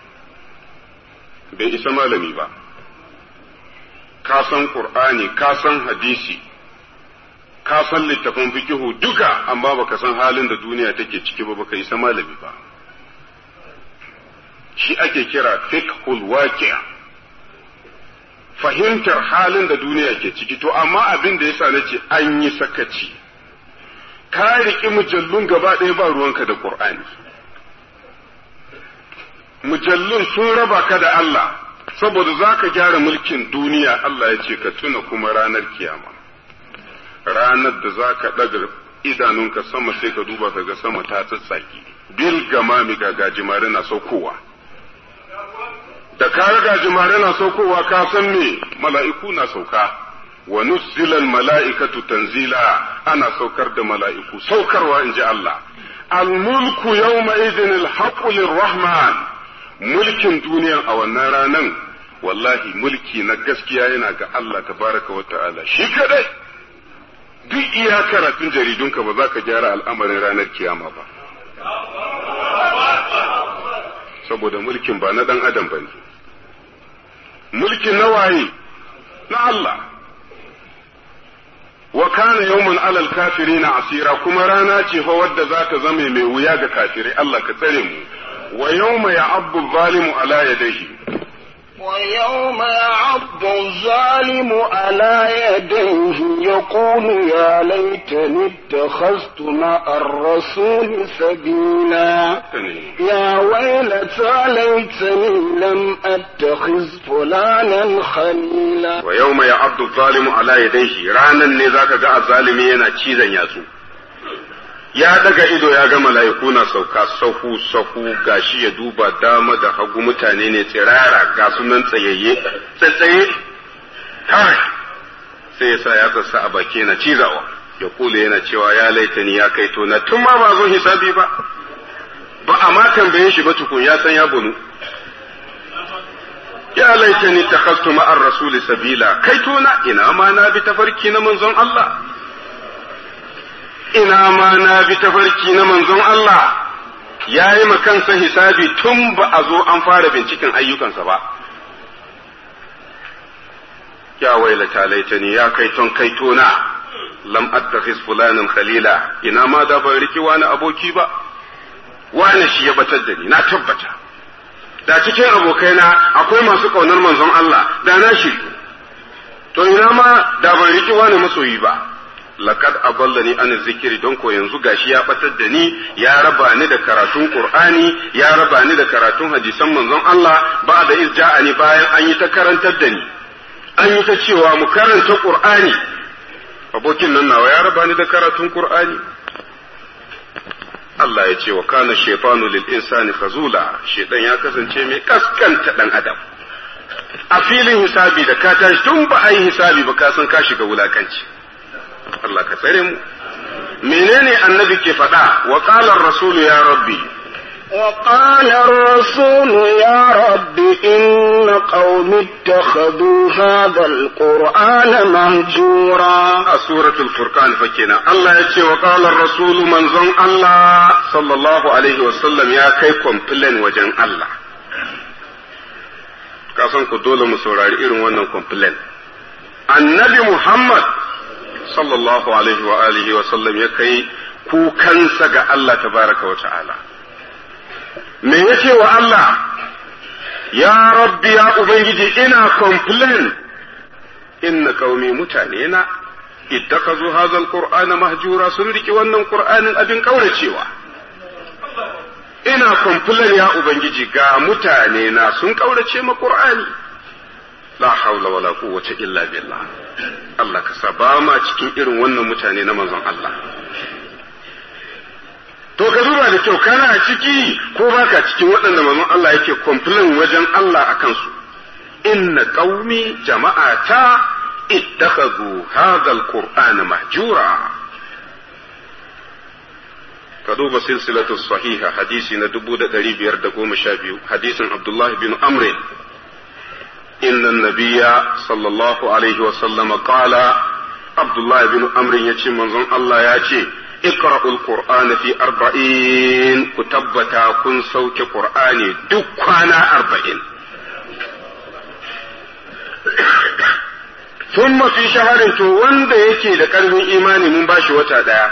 bai isa malami ba ka san qur'ani ka san hadisi ka san littafin fikihu duka amma baka san halin da duniya take ciki ba baka isa malami ba shi ake kira fiqhul waqi' fahimtar halin da duniya ke ciki to amma abin da yasa nace an yi sakaci ka riƙi mujallun gaba ɗaya ba ruwanka da qur'ani mujallun sun raba ka da Allah saboda za ka gyara mulkin duniya Allah ya ce ka tuna kuma ranar kiyama ranar da za ka ɗaga idanunka sama sai ka duba ka ga sama ta tsatsaki bil gamami ga gajimare na saukowa da ka gajimare na saukowa ka san me mala'iku na sauka wa nuzzilal mala'ikatu tanzila ana saukar da mala'iku saukarwa in ji Allah al mulku yawma idhin al haqqu lirrahman mulkin duniya a wannan ranan wallahi mulki na gaskiya yana ga Allah tabaraka wa ta'ala shi kadai duk iya karatun jaridunka ba za ka gyara al'amarin ranar kiyama ba saboda mulkin ba na dan adam ba ne mulkin na waye na Allah wa kana yawmun alal kafirina asira kuma rana ce fa wadda za ta zama mai wuya ga kafirai Allah ka tsare mu ويوم يعض الظالم على يديه ويوم يعض الظالم على يديه يقول يا ليتني اتخذت مع الرسول سبيلا يا ويلتى ليتني لم اتخذ فلانا خليلا ويوم يعض الظالم على يديه رانا نزاك جاء الظالم ينا تشيزا ياسو ya daga ido ya ga mala'iku na sauka sahu sahu gashi ya duba dama da hagu mutane ne tsirara ga sunan tsayayye tsatsaye kai sai ya sa ya tsasa a baki yana cizawa ya kula yana cewa ya laitani ya kai to na tun ma ba zo hisabi ba ba a ma tambaye shi ba tukun ya san ya bunu ya laitani takhastu ma'ar rasuli sabila kai to na ina ma na bi tafarki na manzon Allah ina ma na bi tafarki na manzon Allah ya yi kansa hisabi tun ba a zo an fara binciken ayyukansa ba. Ya wailata laitani ya kai ton kai tona, lam attakhiz fulanin khalila ina ma da ban riki wani aboki ba, wani shi ya batar da ni, na tabbata. Da cikin abokaina akwai masu ƙaunar manzon Allah, da na shi. To ina ma da ban riki wani masoyi ba. laqad aballani an zikiri don ko yanzu gashi ya batar da ni ya raba ni da karatun qur'ani ya raba ni da karatun hadisan manzon Allah ba da izja'ani bayan an yi ta karantar da ni an yi ta cewa mu karanta qur'ani abokin nan nawa ya raba ni da karatun qur'ani Allah ya ce wa kana shaytanu lil insani khazula shaytan ya kasance mai kaskanta dan adam a filin hisabi da ka tashi tun ba a yi hisabi ba ka san ka shiga wulakanci Allah ka tsare mu menene annabi ke faɗa wa qala rasulu ya rabbi وقال الرسول يا رب إن قوم اتخذوا هذا القرآن مهجورا سورة الفرقان فكنا الله يتي وقال الرسول من زن الله صلى الله عليه وسلم يا كيكم بلن وجن الله kasan ku dole mu saurari irin wannan complaint annabi Muhammad sallallahu alaihi wa alihi wa sallam ya kai kukansa ga Allah tabaraka wa ta'ala me yace wa Allah ya rabbi ya ubangiji ina complain inna qaumi mutane na ittakazu hadha alqur'ana mahjura sun riki wannan qur'anin abin kauracewa ina complain ya ubangiji ga mutane na sun kaurace ma qur'ani la haula wala quwwata illa billah Allah ka saba ma cikin irin wannan mutane na manzon Allah to ka duba da kyau kana ciki ko baka cikin waɗanda manzon Allah yake complain wajen Allah akan su inna qaumi jama'ata ittakhadhu hadha alqur'ana mahjura ka duba silsilatu sahiha hadisi na 1512 hadisin Abdullah bin Amr إن النبي صلى الله عليه وسلم قال عبد الله بن عمرو يجي منظم الله يجي اقرأوا القرآن في أربعين كتبتا كن سوك قرآني دكانا أربعين ثم في شهر تو وند يجي لقلب إيماني من باشي وتا دaya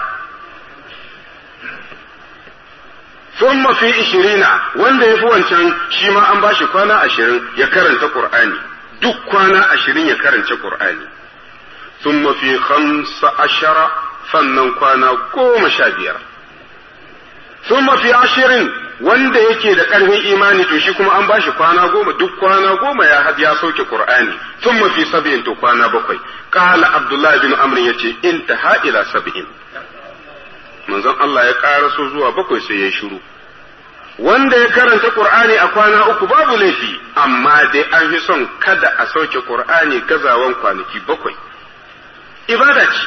ثم في عشرين wanda ya fi wancan shi ma an bashi kwana ashirin ya karanta Qur'ani duk kwana ashirin ya karanta Qur'ani ثم في خمس عشر sannan kwana goma sha biyar ثم في عشرين wanda yake da ƙarfin imani to shi kuma an bashi kwana goma duk kwana goma ya ya sauke Qur'ani ثم في sab'in to kwana bakwai qala Abdullah bin Amr yace intaha ila sab'in manzon Allah ya ƙaraso zuwa bakwai sai ya shiru wanda ya karanta Qur'ani a kwana uku babu laifi amma dai an fi son kada a sauke Qur'ani gazawan kwanaki bakwai ibada ce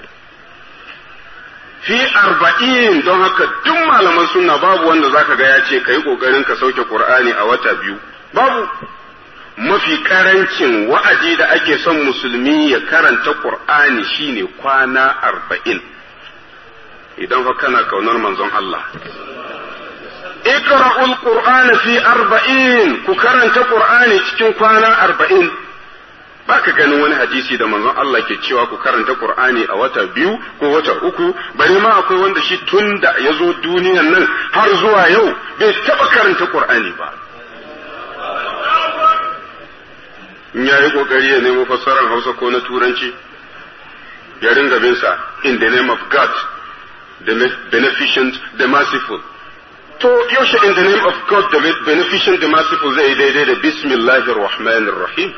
fi arba'in don haka duk malaman sunna babu wanda zaka ga ya ce ka yi ƙoƙarin ka sauke Qur'ani a wata biyu babu mafi karancin wa'adi da ake son musulmi ya karanta Qur'ani shine kwana arba'in idan fa kana kaunar manzon Allah iqra'ul qur'ana fi arba'in ku karanta qur'ani cikin kwana arba'in baka ganin wani hadisi da manzon Allah ke cewa ku karanta qur'ani a wata biyu ko wata uku bari ma akwai wanda shi tun da ya zo duniyan nan har zuwa yau bai taba karanta qur'ani ba in ya yi kokari ya nemo fassarar hausa ko na turanci ya ringa bin sa in the name of God the beneficent the merciful to yaushe in the name of God the beneficent the merciful zai daidai da bismillahir rahmanir rahim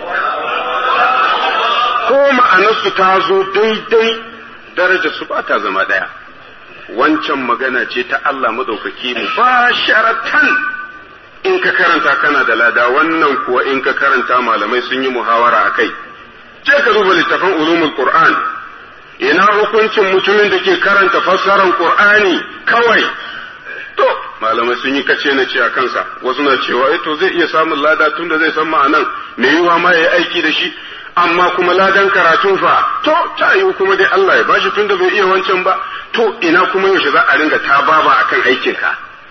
ko ma'anarsu ta zo daidai darajar su ba ta zama daya wancan magana ce ta Allah madaukaki mu ba sharatan in ka karanta kana da lada wannan kuwa in ka karanta malamai sun yi muhawara a kai je ka duba littafin ulumul qur'an ina hukuncin mutumin da ke karanta fassarar qur'ani kawai to malamai sun yi kace na ce a kansa wasu na cewa eh to zai iya samun lada tun da zai san ma'anan me yiwa ma yayi aiki da shi amma kuma ladan karatun fa to ta yiwu kuma dai Allah ya bashi tun da bai iya wancan ba to ina kuma yaushe za a ringa ta baba akan aikinka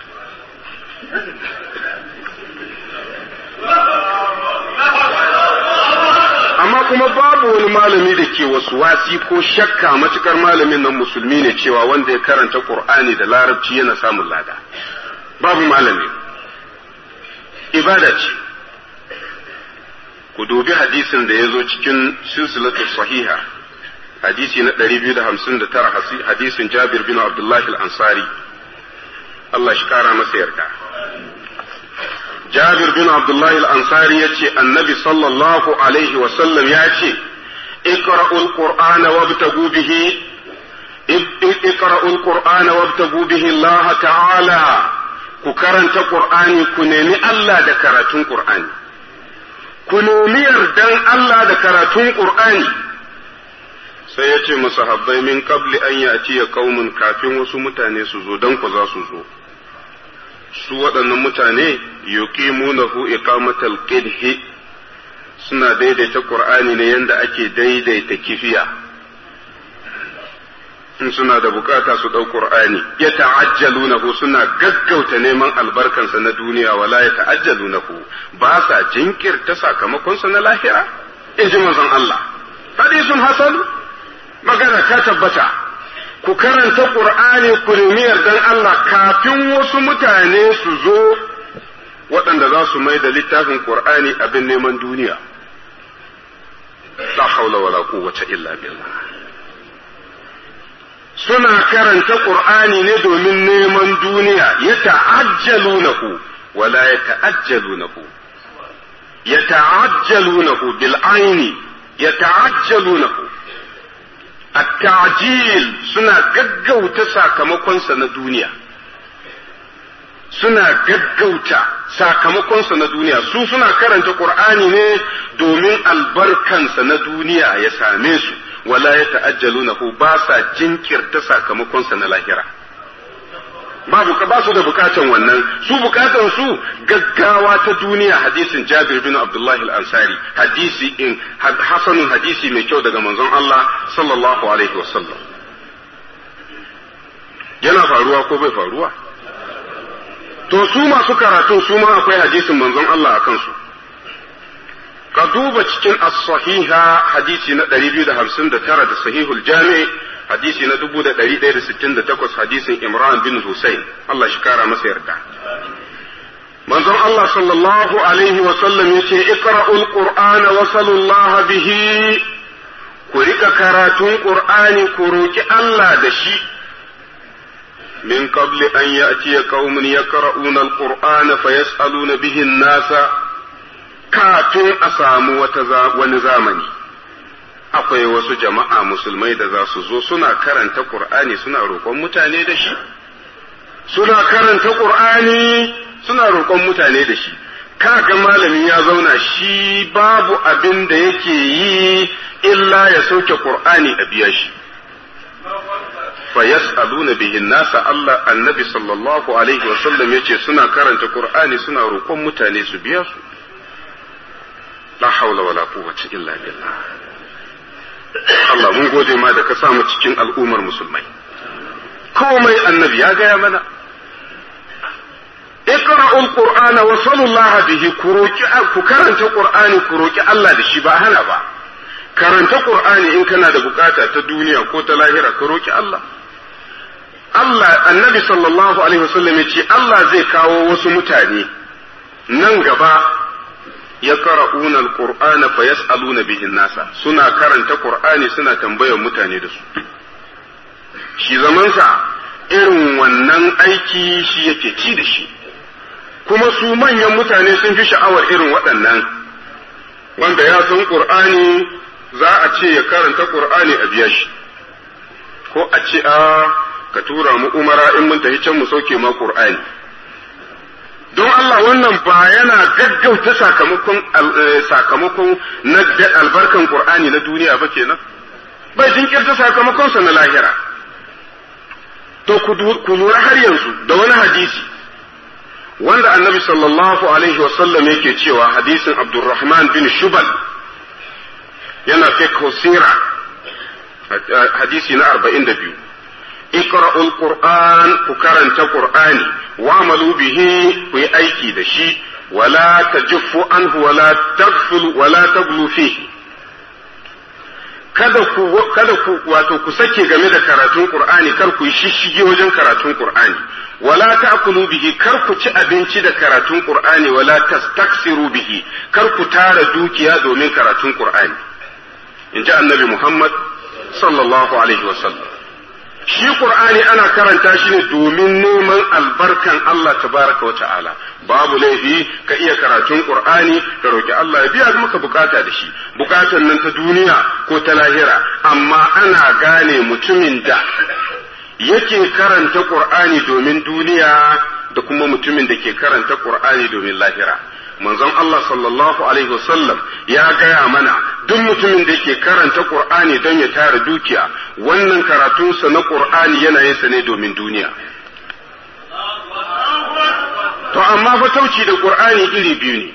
amma kuma babu wani malami da ke wasu wasi ko shakka matukar malamin nan musulmi ne cewa wanda ya karanta qur'ani da larabci yana samun lada babu malami ibada ce ku dubi hadisin da ya zo cikin silsilatu sahiha hadisi na 259 hadisin jabir bin abdullahi al-ansari Allah shi kara masa yarda Jabir bin Abdullahi al-Ansari ya ce, Annabi sallallahu Alaihi wasallam ya ce, Iqra'ul Qur'ana wabtagu bihi Iqra'ul Qur'ana wabtagu bihi Allah ta'ala ku karanta Qur'ani ku nemi Allah da karatun Qur'ani ku nemi yardan Allah da karatun Qur'ani sai ya ce masahabbai min qabli an ya'ti ya qaumun kafin wasu mutane su zo dan ku za su zo su waɗannan mutane yuqimunahu iqamatal qidhi suna daidaita qur'ani ne yanda ake daidaita kifiya in suna da bukata su ɗau Qur'ani ya ta'ajjalunahu suna gaggauta neman albarkansa na duniya wala ya ta'ajjalunahu ba sa jinkirta sakamakonsa na lahira in ji manzon Allah hadisun hasan magana ta tabbata ku karanta Qur'ani ku nemi yardan Allah kafin wasu mutane su zo waɗanda za su mai da littafin Qur'ani abin neman duniya la haula wala quwwata illa billah suna karanta Qur'ani ne domin neman duniya ya ta'ajjalunahu wala ya ta'ajjalunahu ya ta'ajjalunahu bil aini ya ta'ajjalunahu at-ta'jil suna gaggauta sakamakonsa na duniya suna gaggauta sakamakonsa na duniya su suna karanta Qur'ani ne domin albarkansa na duniya ya same su wala ya ta'ajjalunahu ba sa jinkirta sakamakonsa na lahira babu ka ba su da bukatan wannan su bukatan su gaggawa ta duniya hadisin Jabir bin Abdullah al-Ansari hadisi in hasanun hadisi mai kyau daga manzon Allah sallallahu alaihi wasallam yana faruwa ko bai faruwa to su masu karatu su ma akwai hadisin manzon Allah akan su ka duba cikin as-sahiha hadisi na 259 da sahihul jami' hadisi na 1168 hadisin Imran bin Husayn Allah shi kara masa yarda manzon Allah sallallahu alaihi wa sallam yace iqra'ul qur'ana wa sallallahu bihi ku rika karatun qur'ani ku roki Allah da shi min qabli an ya'tiya qaumun yaqra'una al-qur'ana fayas'aluna bihi an-nasa kafin a samu wata wani zamani akwai wasu jama'a musulmai da za su zo suna karanta Qur'ani suna roƙon mutane da shi suna karanta Qur'ani suna roƙon mutane da shi kaga malamin ya zauna shi babu abin da yake yi illa ya sauke Qur'ani a biya shi fa yas'aluna bihi nasa Allah annabi sallallahu alaihi wa sallam yace suna karanta Qur'ani suna roƙon mutane su biya su la haula wala quwwata illa billah Allah mun gode ma da ka sa mu cikin al'ummar musulmai komai annabi ya gaya mana iqra'ul qur'ana wa sallallahu bihi ku roki ku karanta qur'ani ku roki Allah da shi ba hana ba karanta qur'ani in kana da bukata ta duniya ko ta lahira ka roki Allah Allah annabi sallallahu alaihi wasallam ya ce Allah zai kawo wasu mutane nan gaba ya qara'una alqur'ana fa yas'aluna bihi nasa suna karanta qur'ani suna tambayar mutane da su shi zamansa irin wannan aiki shi yake ci da shi kuma su manyan mutane sun fi sha'awar irin waɗannan wanda ya san qur'ani za a ce ya karanta qur'ani a biya shi ko a ce a ka tura mu umara in mun tafi can mu sauke ma qur'ani don Allah wannan ba yana gaggauta sakamakon sakamakon na albarkan Qur'ani na duniya ba kenan bai jinkirta sakamakonsa na lahira to ku lura har yanzu da wani hadisi wanda annabi sallallahu alaihi wasallam yake cewa hadisin Abdurrahman bin Shubal yana fiqh sira hadisi na 42 اقرأوا القرآن كرنت قرآني واعملوا به في أيكي دشي ولا تجفوا عنه ولا تغفل ولا تغلوا فيه kada ku kada ku wato ku sake game da karatun Qur'ani kar ku yi shishige wajen karatun Qur'ani wala ta'kulu bihi kar ku ci abinci da karatun Qur'ani wala tastaksiru bihi kar ku tara dukiya domin karatun Qur'ani in ji annabi Muhammad sallallahu alaihi wasallam shi Qur'ani ana karanta shi ne domin neman albarkan Allah tabaraka wa ta'ala babu laifi ka iya karatun Qur'ani ka roki Allah ya biya maka bukata da shi bukatan nan ta duniya ko ta lahira amma ana gane mutumin da yake karanta Qur'ani domin duniya da kuma mutumin da ke karanta Qur'ani domin lahira manzon Allah sallallahu alaihi wasallam ya gaya mana duk mutumin da ke karanta Qur'ani don ya tara dukiya wannan karatunsa na Qur'ani yana yin sa ne domin duniya to amma fatauci da Qur'ani iri biyu ne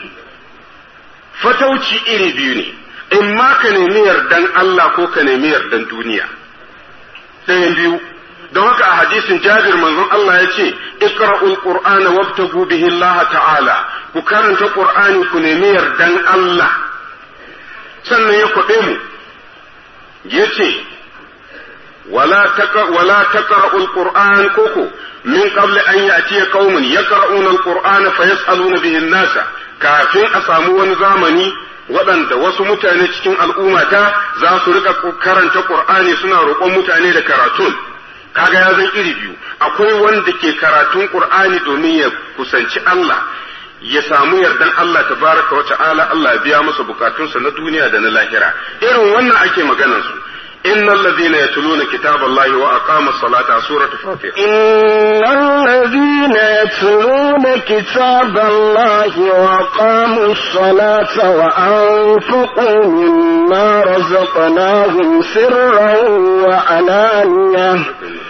fatauci iri biyu ne in ma ka nemi yardan Allah ko ka nemi yardan duniya ɗayan biyu don haka a hadisin jabir manzon Allah ya ce iqra'ul qur'ana wabtagu bihi Allah ta'ala ku karanta qur'ani ku nemi yardan Allah sannan ya kwaɓe mu yace wala taqa wala taqra'ul qur'an koko min qabli an ya'tiya qaumun yaqra'una al-qur'ana fayas'aluna bihi an-nasa kafin a samu wani zamani waɗanda wasu mutane cikin al'ummata za su rika karanta qur'ani suna roƙon mutane da karatun kaga ya zan iri biyu akwai wanda ke karatun qur'ani domin ya kusanci Allah ya samu yardan Allah tabaraka wa ta'ala Allah ya biya masa bukatunsa na duniya da na lahira irin wannan ake maganar su إن الذين يتلون كتاب الله وأقاموا الصلاة سورة فاطر إن الذين يتلون كتاب الله وأقاموا الصلاة وأنفقوا مما رزقناهم سرا وعلانية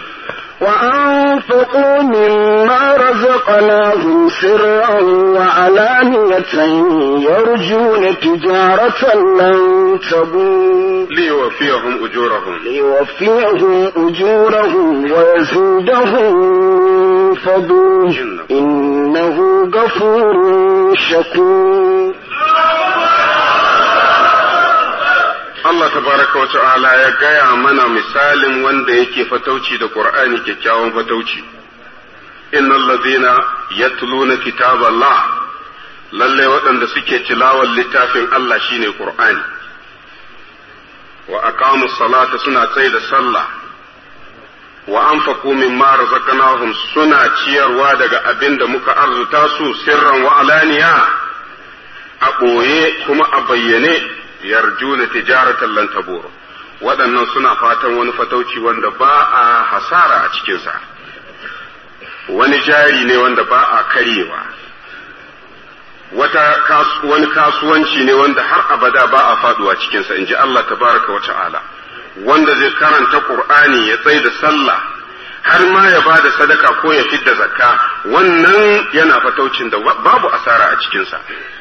وأنفقوا مما رزقناهم سرا وعلانية يرجون تجارة لن تبور ليوفيهم أجورهم ليوفيهم أجورهم ويزيدهم من فضله إنه غفور شكور Allah tabaraka wa ta'ala ya gaya mana misalin wanda yake fatauci da Qur'ani kyakkyawan fatauci innal ladhina yatluna kitaballah lalle waɗanda suke tilawar littafin Allah shine Qur'ani wa aqamu salata suna tsaye da sallah wa anfaqu mimma razaqnahum suna ciyarwa daga abin da muka arzuta su sirran wa alaniya a ɓoye kuma a bayyane yarjuna tijaratan lan tabur waɗannan suna fatan wani fatauci wanda ba a hasara a cikinsa wani jari ne wanda ba a karyewa wata wani kasuwanci ne wanda har abada ba a faduwa cikinsa in ji Allah tabaraka wa ta'ala wanda zai karanta Qur'ani ya tsaye da sallah har ma ya ba da sadaka ko ya fidda zakka wannan yana fataucin da babu asara a cikinsa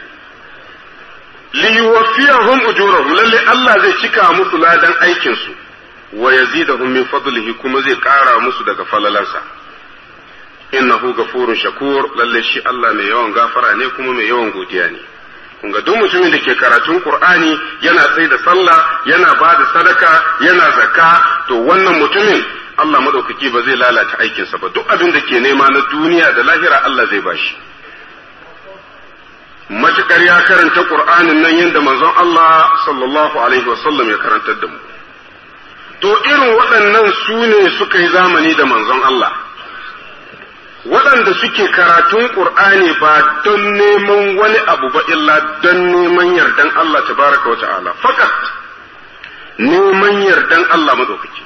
liyuwaffiyahum ujurahum lalle Allah zai cika musu ladan aikin su wa yazidahum min fadlihi kuma zai ƙara musu daga falalansa innahu gafurun shakur lalle shi Allah mai yawan gafara ne kuma mai yawan godiya ne kun ga duk mutumin da ke karatun Qur'ani yana tsaye da sallah yana ba da sadaka yana zakka to wannan mutumin Allah madaukaki ba zai lalata aikinsa ba duk abin da ke nema na duniya da lahira Allah zai bashi matukar ya karanta Qur'anin nan yadda manzon Allah sallallahu alaihi wasallam ya karantar da mu to irin waɗannan su ne suka yi zamani da manzon Allah waɗanda suke karatun Qur'ani ba don neman wani abu ba illa don neman yardan Allah tabaraka wa ta'ala fakat neman yardan Allah madaukaki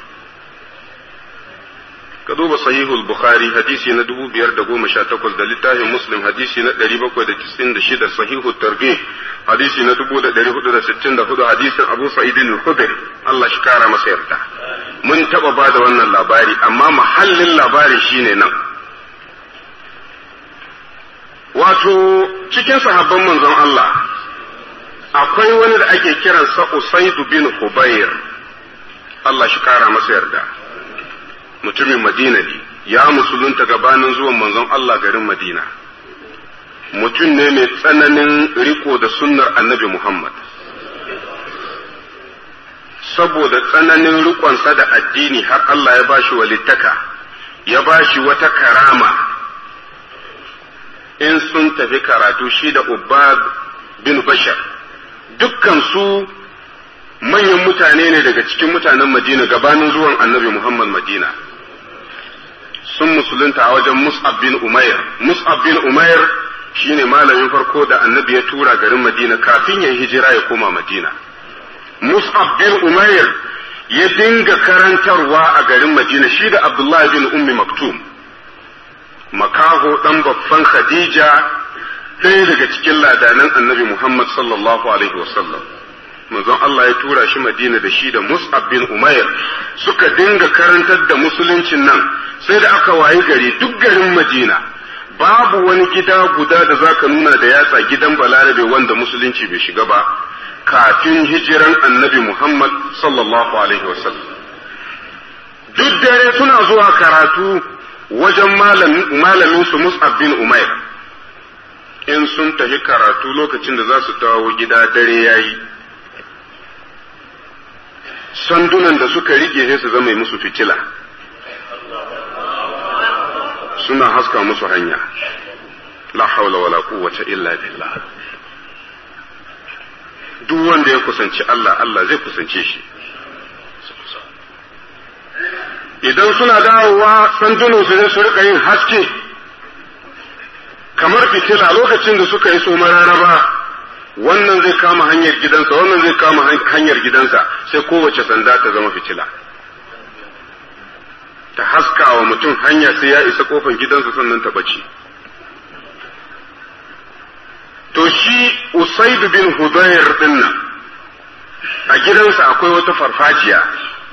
ka duba sahihul bukhari hadisi na dubu biyar da goma sha takwas da littafin muslim hadisi na ɗari bakwai da tisin da shida sahihul targhib hadisi na dubu da ɗari hudu da sittin da hudu hadisin abu sa'idin al-khudri Allah shi kara masa yarda mun taɓa ba da wannan labari amma mahallin labari shine nan wato cikin sahabban manzon Allah akwai wani da ake kiransa Usaidu bin Hubayr Allah shi kara masa yarda mutumin Madina ne ya musulunta gabanin zuwan manzon Allah garin Madina mutum ne mai tsananin riko da sunnar annabi Muhammad saboda tsananin rikonsa da addini har Allah ya bashi walittaka ya bashi wata karama in sun tafi karatu shi da Ubbad bin Bashar dukkan su manyan mutane ne daga cikin mutanen Madina gabanin zuwan annabi Muhammad Madina sun musulunta a wajen Mus'ab bin Umair. Mus'ab bin Umair shine malamin farko da annabi ya tura garin Madina kafin ya hijira ya koma Madina. Mus'ab bin Umair ya dinga karantarwa a garin Madina shi da Abdullahi bin Ummi Maktum. Makaho ɗan babban Khadija ɗaya daga cikin ladanan annabi Muhammad sallallahu Alaihi wasallam. manzon Allah ya tura shi Madina da shi da Mus'ab bin Umair suka dinga karantar da musuluncin nan sai da aka wayi gari duk garin Madina babu wani gida guda da zaka nuna da yatsa gidan Balarabe wanda musulunci bai shiga ba kafin hijiran Annabi Muhammad sallallahu alaihi wasallam duk dare suna zuwa karatu wajen malamin su Mus'ab bin Umair in sun tafi karatu lokacin da za su dawo gida dare yayi sandunan da suka rike sai su zama musu fitila suna haska musu hanya la haula wala quwwata illa billah duk wanda ya kusanci Allah Allah zai kusance shi idan suna dawowa sandunan su su rika yin haske kamar fitila lokacin da suka yi so mararaba wannan zai kama hanyar gidansa wannan zai kama hanyar gidansa sai kowace sanda ta zama fitila ta haska wa mutum hanya sai ya isa kofar gidansa sannan ta bace to shi usaid bin hudayr dinnan a gidansa akwai wata farfajiya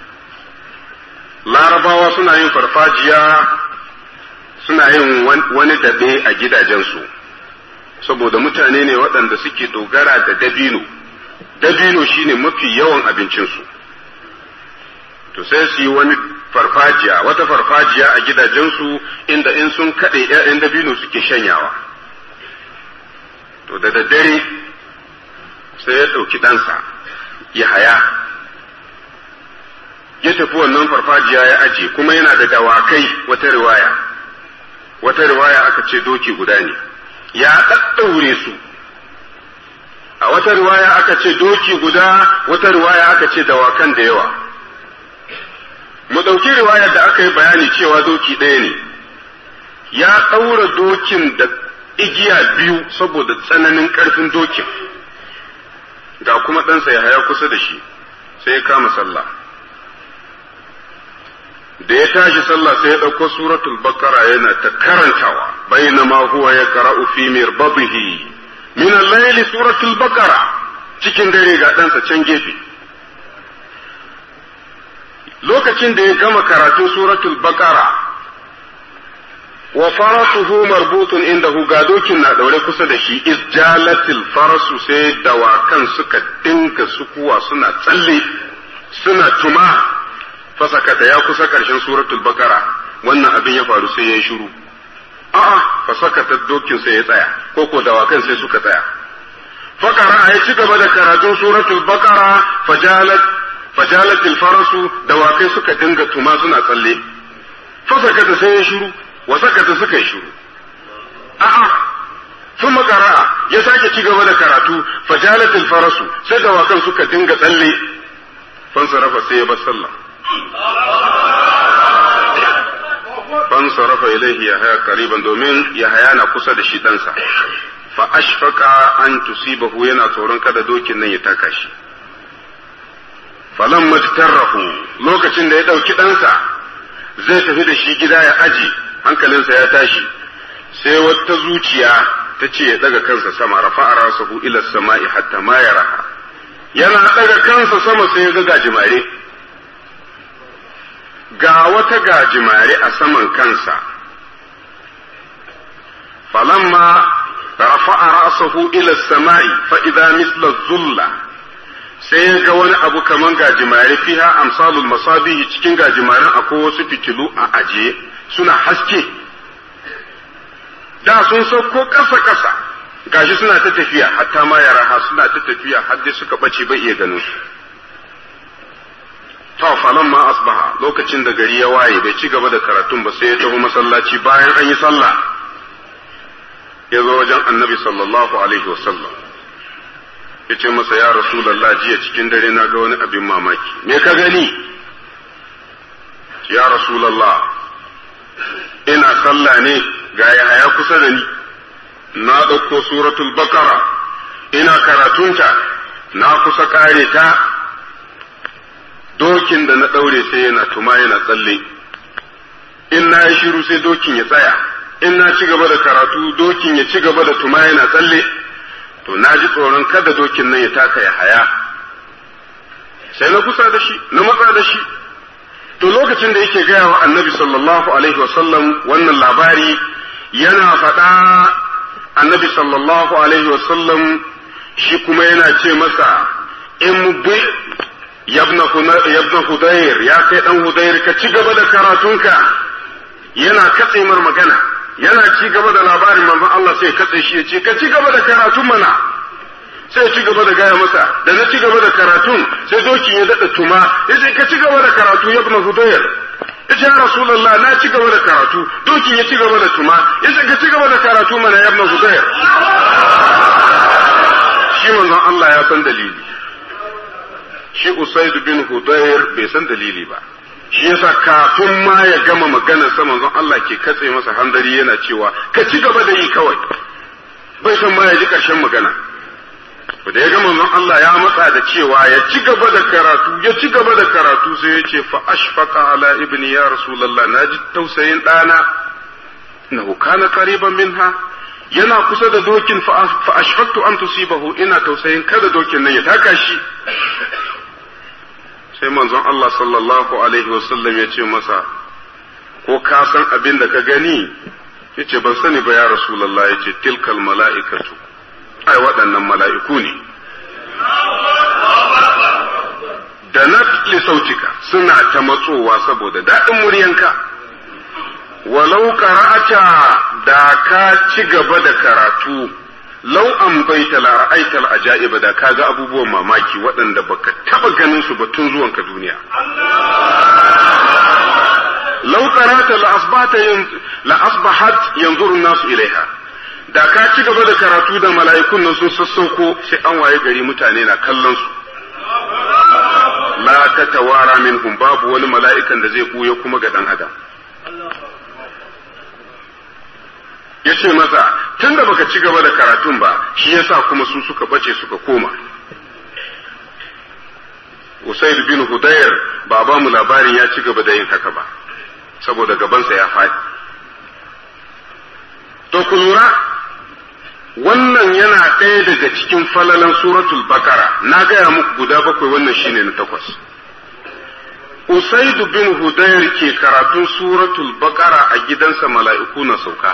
larabawa suna yin farfajiya suna yin wani dabe a gidajensu saboda mutane ne waɗanda suke dogara da dabino dabino shine mafi yawan abincinsu to sai su yi wani farfajiya wata farfajiya a gidajensu inda in sun kaɗe ‘ya'yan dabino suke shanyawa to da daddare sai ya ɗauki ɗansa ya haya ya tafi wannan farfajiya ya aje kuma yana da dawakai wata riwaya wata riwaya aka ce doki guda ne ya ɗaɗɗaure su a wata riwaya aka ce doki guda wata riwaya aka ce dawakan da yawa mu ɗauki riwayar da aka yi bayani cewa doki ɗaya ne ya ɗaura dokin da igiya biyu saboda tsananin ƙarfin dokin ga kuma ɗansa ya haya kusa da shi sai ya kama sallah da ya tashi sallah sai ya ɗauko suratul bakara yana ta karantawa bainama huwa ya qara'u fi mirbadihi min al-layli suratul bakara cikin dare ga ɗansa can gefe lokacin da ya gama karatun suratul bakara wa farasuhu marbutun indahu ga dokin na daure kusa da shi izjalatil farasu sai dawakan suka dinga sukuwa suna tsalle suna tuma fasakata ya kusa karshen suratul bakara wannan abin ya faru sai ya shiru a'a fasakata dokin sai ya tsaya ko ko dawakan sai suka tsaya fakara ya ci gaba da karatun suratul bakara fajalat fajalat farasu dawakai suka dinga tuma suna tsalle fasakata sai ya shiru wa sakata suka yi shiru a'a sun makara ya sake ci gaba da karatu fajalat farasu sai dawakan suka dinga tsalle fansarafa sai ya bar sallah fansarafa ilaihi ya haya kariban domin ya haya na kusa da shi ɗansa fa ashfaka an tusibahu yana tsoron kada dokin nan ya taka shi falan majtarrahu lokacin da ya ɗauki ɗansa zai tafi da shi gida ya aji hankalinsa ya tashi sai wata zuciya ta ce ya ɗaga kansa sama rafa'a rasahu ila sama'i hatta ma yaraha yana ɗaga kansa sama sai ya ga gajimare ga wata gajimare a saman kansa falamma rafa'a rasahu ila sama'i fa idza misla zulla sai ya ga wani abu kaman gajimare fiha amsalul masabihi cikin gajimaren akwai wasu fitilu a ajiye suna haske da sun sauko ƙasa ƙasa gashi suna ta tafiya hatta ma yara ha suna ta tafiya har dai suka bace bai iya ganin su to falan ma asbaha lokacin da gari ya waye bai ci gaba da karatun ba sai ya tafi masallaci bayan an yi sallah ya zo wajen annabi sallallahu alaihi wasallam ya ce masa ya rasulallah jiya cikin dare na ga wani abin mamaki me ka gani ya rasulallah ina sallah ne ga yaya kusa da ni na ɗauko suratul bakara ina karatunta na kusa ƙare ta dokin da na ɗaure sai yana tuma yana tsalle in na yi shiru sai dokin ya tsaya in na ci gaba da karatu dokin ya ci gaba da tuma yana tsalle to na ji tsoron kada dokin nan ya taka ya haya sai na kusa da shi na matsa da shi to lokacin da yake gaya wa annabi sallallahu alaihi wasallam wannan labari yana faɗa annabi sallallahu alaihi wasallam shi kuma yana ce masa in bi yabna hudayr ya kai dan hudayr ka ci gaba da karatunka yana katse mar magana yana ci gaba da labarin manzon Allah sai katse shi ya ce ka ci gaba da karatun mana sai ya ci gaba da gaya masa da na ci gaba da karatun sai dokin ya daɗa tuma ya ce ka ci gaba da karatu ya ibn hudayr ya ce ya rasulullah na ci gaba da karatu dokin ya ci gaba da tuma ya ce ka ci gaba da karatu mana ya ibn hudayr shi manzon Allah ya san dalili shi usaid bin hudayr bai san dalili ba shi yasa kafin ma ya gama maganar sa manzon Allah ke katse masa handari yana cewa ka ci gaba da yi kawai bai san ma ya ji karshen magana da ya gama manzon Allah ya matsa da cewa ya ci gaba da karatu ya ci gaba da karatu sai ya ce fa ashfaqa ala ibni ya rasulullah naji tausayin dana innahu kana qariban minha yana kusa da dokin fa ashfaqtu an tusibahu ina tausayin kada dokin nan ya taka shi sai manzon Allah sallallahu alaihi wasallam ya ce masa ko ka san abin da ka gani yace ban sani ba ya rasulullah yace tilkal mala'ikatu ai waɗannan mala'iku ne da na sautika suna ta matsowa saboda daɗin muryanka walau qara'ata da ka ci gaba da karatu lau an baita la ra'aital ajaiba da kaga abubuwan mamaki waɗanda baka taba ganin su ba tun zuwan ka duniya lau qara'ata la asbata la asbahat yanzuru nasu ilaiha da ka ci gaba da karatu da mala'ikun nan sun sassauko sai an waye gari mutane na kallon su la ta tawara minhum babu wani mala'ikan da zai buya kuma ga dan adam ya ce masa tun da baka ci gaba da karatun ba shi yasa kuma su suka bace suka koma Usaid bin Hudayr ba ba mu labarin ya ci gaba da yin haka ba saboda gabansa ya faɗi to ku lura wannan yana ɗaya daga cikin falalan suratul bakara na gaya muku guda bakwai wannan shine na takwas Usaidu bin Hudayr ke karatun suratul bakara a gidansa mala'iku na sauka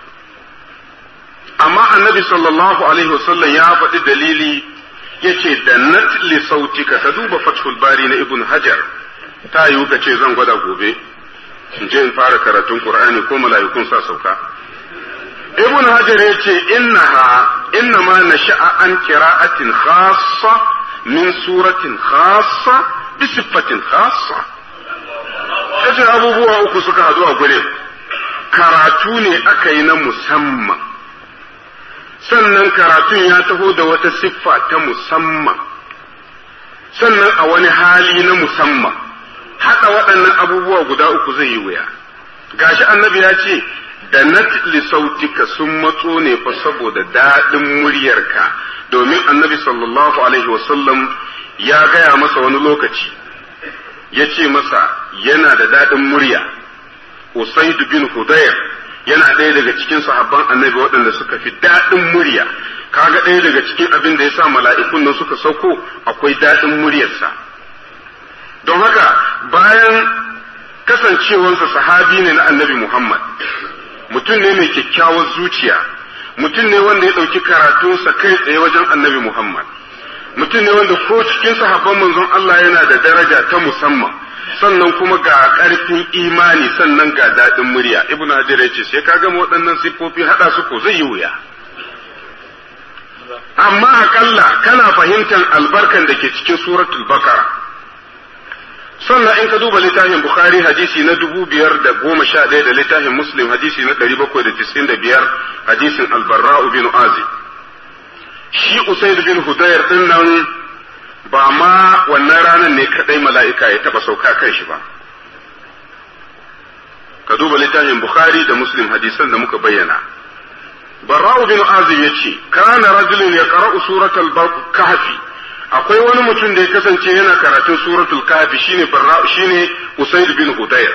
amma annabi sallallahu alaihi wasallam ya faɗi dalili yace da natli sautika ka duba fathul bari na ibn hajar ta yiwu ka ce zan gwada gobe in je in fara karatun qur'ani ko mala'ikun sa sauka ibn hajar yace innaha innama nasha'a an qira'atin khassa min suratin khassa bi sifatin khassa yace abubuwa uku suka hadu a gurin karatu ne aka yi na musamman sannan karatun ya taho da wata siffa ta musamman sannan a wani hali na musamman haɗa waɗannan abubuwa guda uku zai yi wuya gashi annabi ya ce da natli sautika sun matso ne fa saboda daɗin muryarka domin annabi sallallahu alaihi wasallam ya gaya masa wani lokaci ya ce masa yana da daɗin murya usaid bin hudayr yana ɗaya daga cikin sahabban annabi waɗanda suka fi daɗin murya kaga ɗaya daga cikin abin da ya sa mala'ikun nan suka sauko akwai daɗin muryarsa don haka bayan kasancewarsa sahabi ne na annabi muhammad mutum ne mai kyakkyawar zuciya mutum ne wanda ya ɗauki karatunsa kai tsaye wajen annabi muhammad mutum ne wanda ko cikin sahabban manzon allah yana da daraja ta musamman sannan kuma ga ƙarfin imani sannan ga daɗin murya ibn hajar ya ce sai ka gama waɗannan siffofi haɗa su ko zai yi wuya amma akalla kana fahimtar albarkan da ke cikin suratul bakara sannan in ka duba littafin bukhari hadisi na dubu biyar da goma sha ɗaya da littafin muslim hadisi na ɗari bakwai da tisin da biyar hadisin albarra'u bin azi shi usaid bin hudayr ɗin nan ba ma wannan ranar ne kadai mala'ika ya taba sauka kan shi ba ka duba littafin bukhari da muslim hadisan da muka bayyana barra'u bin azim ya ce kana rajulun ya qara'u suratul kahfi akwai wani mutum da ya kasance yana karatun suratul kahfi shine barra'u shine usaid bin hudayr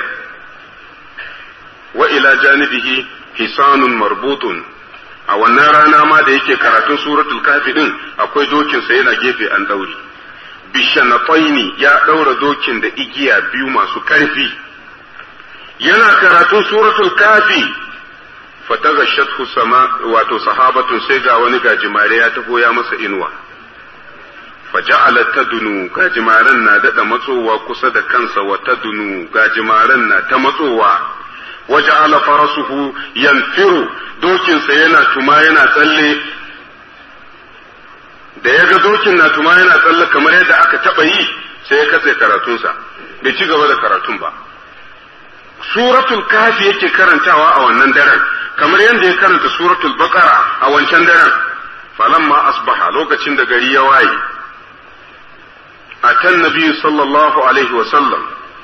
wa ila janibihi hisanun marbutun a wannan rana ma da yake karatun suratul kahfi din akwai dokinsa yana gefe an daure bishanataini ya ɗaura dokin da igiya biyu masu ƙarfi yana karatun suratul kafi fataga shathu sama wato sahabatun sai ga wani gajimare ya taho ya masa inuwa faja'ala tadunu gajimaren na daɗa matsowa kusa da kansa wa tadunu gajimaren na ta matsowa waja'ala farasuhu yanfiru dokinsa yana tuma yana tsalle da ya ga dokin na tuma yana tsalle kamar yadda aka taɓa yi sai ya katse karatunsa bai ci gaba da karatun ba suratul kafi yake karantawa a wannan daren kamar yadda ya karanta suratul baqara a wancan daren falamma asbaha lokacin da gari ya waye atan nabi sallallahu alaihi wa sallam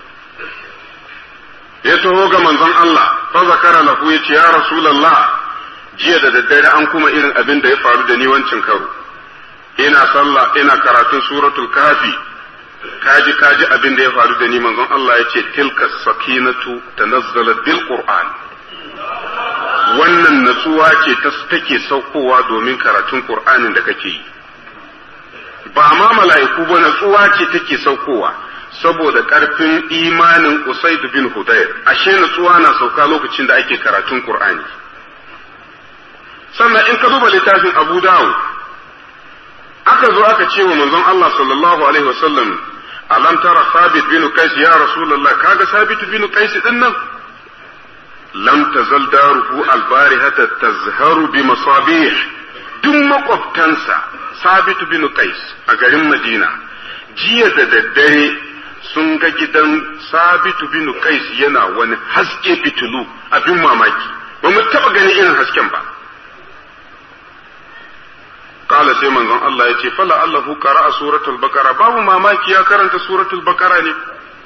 ya taho ga manzon Allah fa zakara lahu yace ya rasulullah jiya da daddare an kuma irin abin da ya faru da ni wancin karo ina sallah ina karatun suratul kafi kaji kaji abin da ya faru da ni manzon Allah ya ce tilka sakinatu tanazzalat bil qur'an wannan natsuwa ce ta take saukowa domin karatun qur'anin da kake yi ba ma mala'iku ba natsuwa ce take saukowa saboda karfin imanin Usaid bin Hudayr ashe natsuwa na sauka lokacin da ake karatun qur'ani sannan in ka duba littafin Abu Dawud aka zo aka ce wa manzon Allah sallallahu alaihi wasallam alam tara sabit bin qais ya rasulullah kaga sabit bin qais din nan lam tazal daruhu albarihata tazharu bi masabih duk makwabtansa sabit bin qais a garin madina jiya da daddare sun ga gidan sabit bin qais yana wani haske fitilu abin mamaki ba mu taba gani irin hasken ba قال sai manzon Allah ya ce fala Allahu qara'a suratul baqara babu mamaki ya karanta suratul baqara ne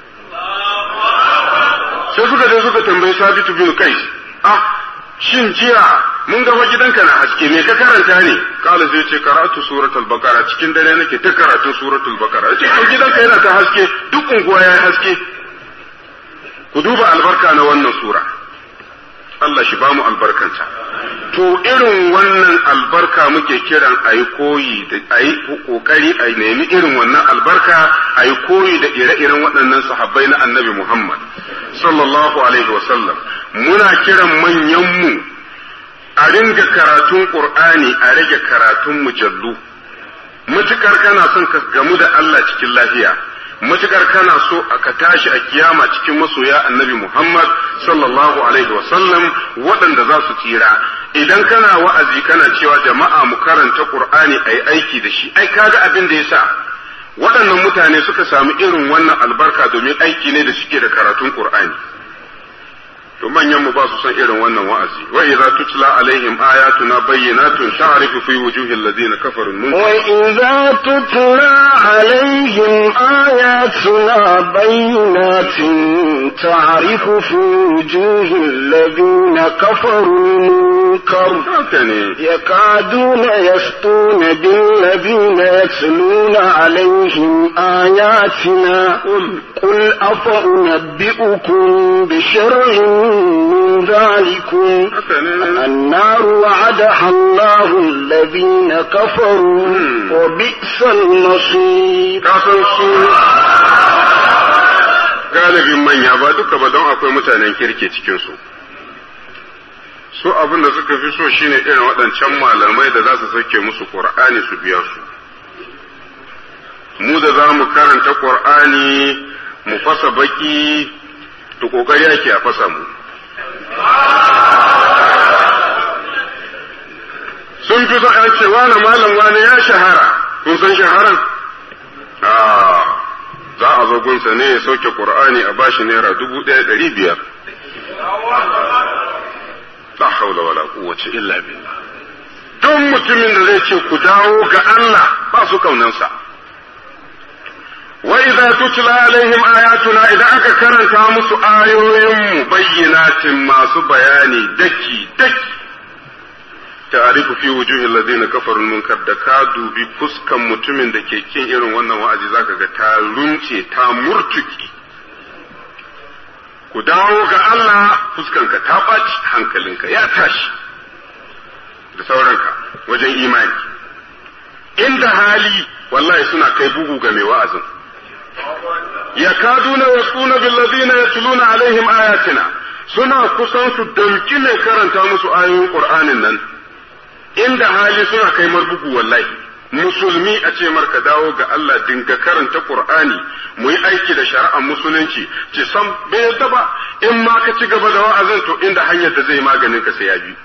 sai suka je suka tambayi Sabitu bin Qais ah shin jiya mun ga gidanka na haske me ka karanta ne kala sai ce karatu suratul baqara cikin dare nake ta karatu suratul baqara ce ko gidanka yana ta haske duk unguwa ya haske ku duba albarka na wannan sura Allah shi bamu albarkanta to irin wannan albarka muke kiran a yi koyi da a yi kokari a nemi irin wannan albarka a yi koyi da ire-iren waɗannan sahabbai na annabi Muhammad sallallahu alaihi wasallam muna kiran manyanmu a ringa karatun Qur'ani a rage karatun mujallu matukar kana son ka gamu da Allah cikin lafiya matukar kana so ka tashi a kiyama cikin masoya annabi Muhammad sallallahu alaihi wasallam waɗanda za su tsira idan kana wa'azi kana cewa jama'a mu karanta Qur'ani ayi aiki da shi ai kaga abin da yasa waɗannan mutane suka samu irin wannan albarka domin aiki ne da suke da karatun Qur'ani to manyan mu ba su san irin wannan wa'azi wa idza tutla alaihim ayatuna bayyinatun ta'rifu fi wujuhi alladhina kafaru min wa idza tutla alaihim ayatuna bayyinatin ta'rifu fi wujuhi alladhina kafaru munkar yakaduna yastuna bil ladina yatluna alaihim ayatina qul afa unabbi'ukum bi sharrin من ذلكم النار وعدها الله الذين كفروا وبئس المصير galibin manya ba duka ba don akwai mutanen kirki cikinsu su abin da suka fi so shine irin waɗancan malamai da za su sauke musu ƙur'ani su biya su mu da za mu karanta ƙur'ani mu fasa baki to kokari yake a fasa mu sun fi son ce wani malam wani ya shahara kun san shaharan za a zo gunsa ne ya sauke qur'ani a bashi naira dubu ɗaya ɗari biyar la haula wala quwwata illa billah don mutumin da zai ce ku dawo ga Allah ba su kaunansa وإذا تتلى عليهم آياتنا إذا أكا كرنتا musu ayoyinmu bayyinatin masu bayani daki daki ta'arifu fi wujuhi alladhina kafaru munkar da ka dubi fuskan mutumin da ke kin irin wannan wa'azi zaka ga ta runce ta murtuki ku dawo ga Allah fuskanka ta ɓaci hankalinka ya tashi da sauranka wajen imani inda hali wallahi suna kai bugu ga mai wa'azin yakaduna yasuna billadina yatluna alaihim ayatina suna kusan su damki ne karanta musu ayoyin qur'anin nan inda hali suna kai marbugu wallahi musulmi a ce marka dawo ga Allah dinga karanta Qur'ani mu yi aiki da shari'ar musulunci ce sam bai yadda ba in ma ka ci gaba da wa'azin to inda hanyar da zai maganin ka sai ya bi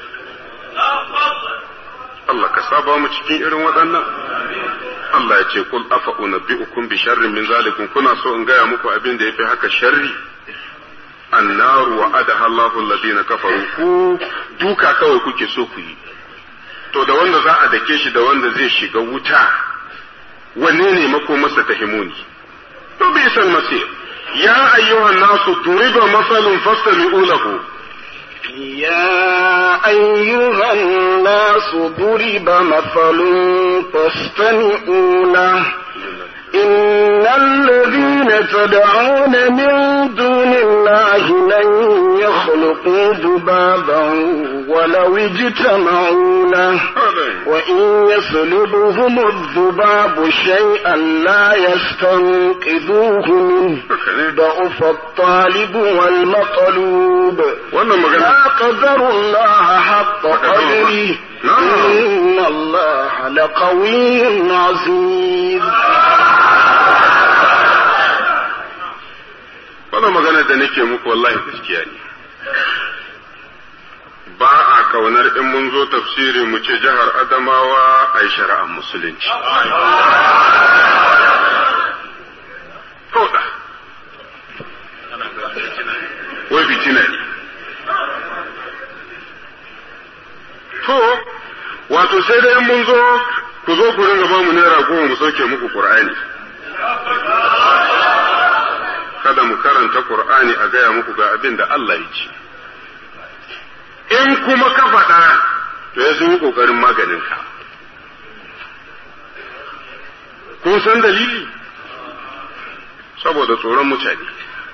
Allah ka saba mu cikin irin waɗannan Allah ya ce kul afa unabbi'ukum bi sharrin min zalikum kuna so in gaya muku abin da yafi haka sharri annaru wa adaha Allahu alladhina kafaru ku duka kawai kuke so ku yi to da wanda za a dake shi da wanda zai shiga wuta wanne ne makomarsa ta himuni to bi san masir ya ayyuhan nasu duriba masalun fastami'u lahu يا أيها الناس ضرب مثل فاستمعوا له إن الذين تدعون من دون الله لن يخلقوا ذبابا ولو اجتمعوا له وإن يسلبهم الذباب شيئا لا يستنقذوه منه ضعف الطالب والمطلوب لا قدر الله حق قدره إن الله لقوي عزيز wannan magana da nake muku wallahi gaskiya ne ba a kaunar in mun zo tafsiri mu ce jihar adamawa a yi shari'ar musulunci Kauda. wai fitina ne to wato sai dai in mun zo ku zo ku ringa ba mu naira goma mu sauke muku qur'ani kada mu karanta Qur'ani a gaya muku ga abin da Allah ya ce. In kuma ka faɗa, to ya sun yi ƙoƙarin maganinka. Kun san dalili? Saboda tsoron mutane.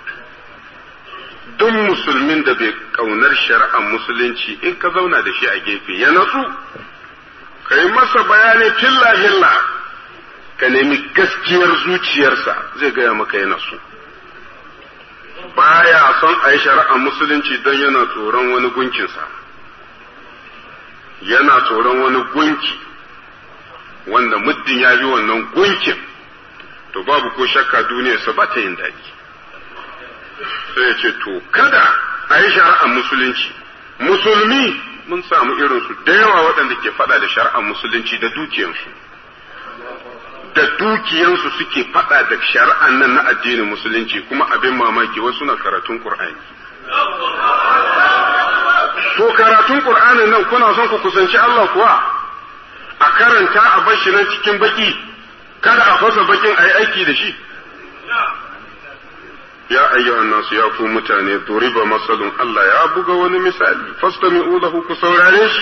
Duk musulmin da bai ƙaunar shari'ar musulunci in ka zauna da shi a gefe ya natsu, ka yi masa bayani filla-filla, ka nemi gaskiyar zuciyarsa zai gaya maka ya natsu. baya son a yi shari'ar musulunci don yana tsoron wani gunkinsa yana tsoron wani gunki wanda muddin ya bi wannan gunkin to babu ko shakka duniyarsa ba ta yin daɗi sai ya ce to kada a yi shari'ar musulunci musulmi mun samu irinsu da yawa waɗanda ke faɗa da shari'ar musulunci da dukiyansu da dukiyansu suke faɗa da shari'an nan na addinin musulunci kuma abin mamaki wasu na karatun Qur'ani. To karatun Qur'anin nan kuna son ku kusanci Allah kuwa a karanta a bashi nan cikin baki kada a fasa bakin a yi aiki da shi. Ya ayyuhan nasu ya ku mutane duriba masalun Allah ya buga wani misali fastami'u lahu ku saurare shi.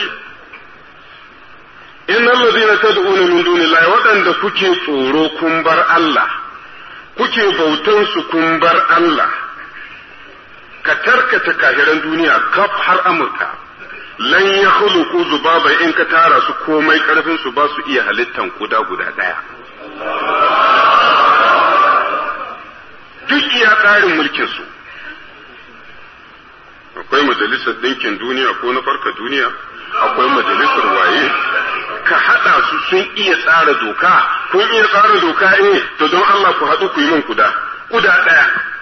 inna allazina tad'una min dunillahi waɗanda kuke tsoro kun bar Allah kuke bautan su kun bar Allah ka tarkata kahiran duniya kaf har Amurka lan ya khuluqu zubaba in ka tara su komai karfin su ba su iya halittan kuda guda daya duk iya tsarin mulkin su akwai majalisar ɗinkin duniya ko na farka duniya akwai majalisar waye ka haɗa su sun iya tsara doka kun iya tsara doka eh to don Allah ku haɗu ku yi min kuda kuda ɗaya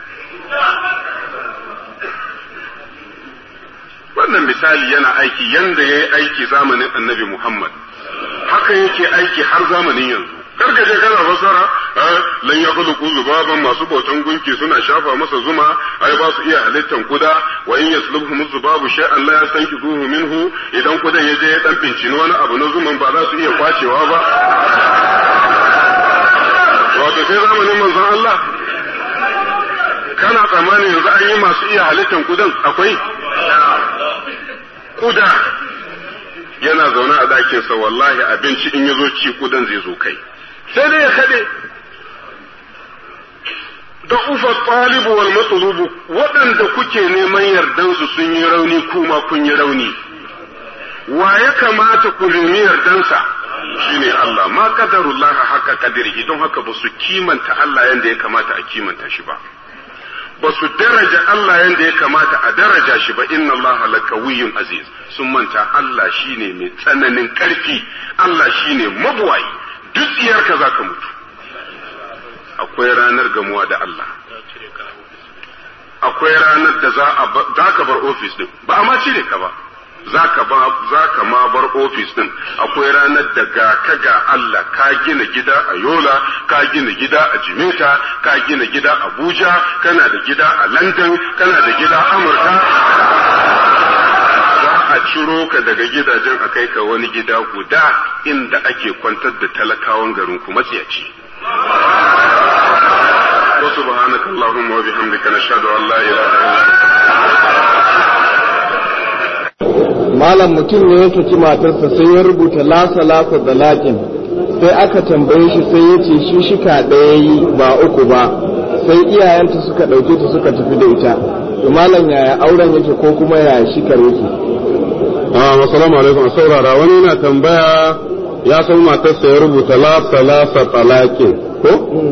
wannan misali yana aiki yanda ya yi aiki zamanin annabi Muhammad haka yake aiki har zamanin yanzu karkace kana fasara lan ya khuluqu zubaban masu bautan gunki suna shafa masa zuma ai ba su iya halittan kuda wa in yaslubhum zubabu shay'an la yastankizuhu minhu idan kudan ya je ya dan bincini wani abu na zuman ba za su iya kwacewa ba wato sai zamanin manzon Allah kana tsammanin yanzu an yi masu iya halittan kudan akwai kuda yana zaune a ɗakinsa wallahi abinci in ya zo ci kudan zai zo kai sai dai ya kaɗe da ufa ɗalibu wal matsulubu waɗanda kuke neman yardansu sun yi rauni kuma kun yi rauni wa ya kamata ku nemi yardansa shine Allah ma qadarullah haka kadirihi don haka ba su kimanta Allah yanda ya kamata a kimanta shi ba ba su daraja Allah yadda ya kamata a daraja shi ba inna Allah lakawiyyun aziz sun manta Allah shine mai tsananin ƙarfi Allah shine mabuwayi duk tsiyarka za ka mutu akwai ranar gamuwa da Allah akwai ranar da za ka bar ofis din ba a ma cire ka ba za ka ma bar ofis din akwai ranar da ga ka ga Allah ka gina gida a Yola ka gina gida a Jimeta ka gina gida a Abuja kana da gida a London kana da gida a Amurka za a ciro ka daga gidajen a kai ka wani gida guda inda ake kwantar da talakawan garin ku matsiyaci وسبحانك اللهم وبحمدك نشهد ان لا اله الا malam mutum ne ya saki matarsa sai ya rubuta lasa lasa da laƙin sai aka tambaye shi sai ya ce shi shika ɗaya yi ba uku ba sai iyayenta suka ɗauke ta suka tafi da ita to malam yaya auren yake ko kuma yaya shikar yake assalamu alaikum a saurara wani yana tambaya ya san matarsa ya rubuta lasa lasa talaƙin ko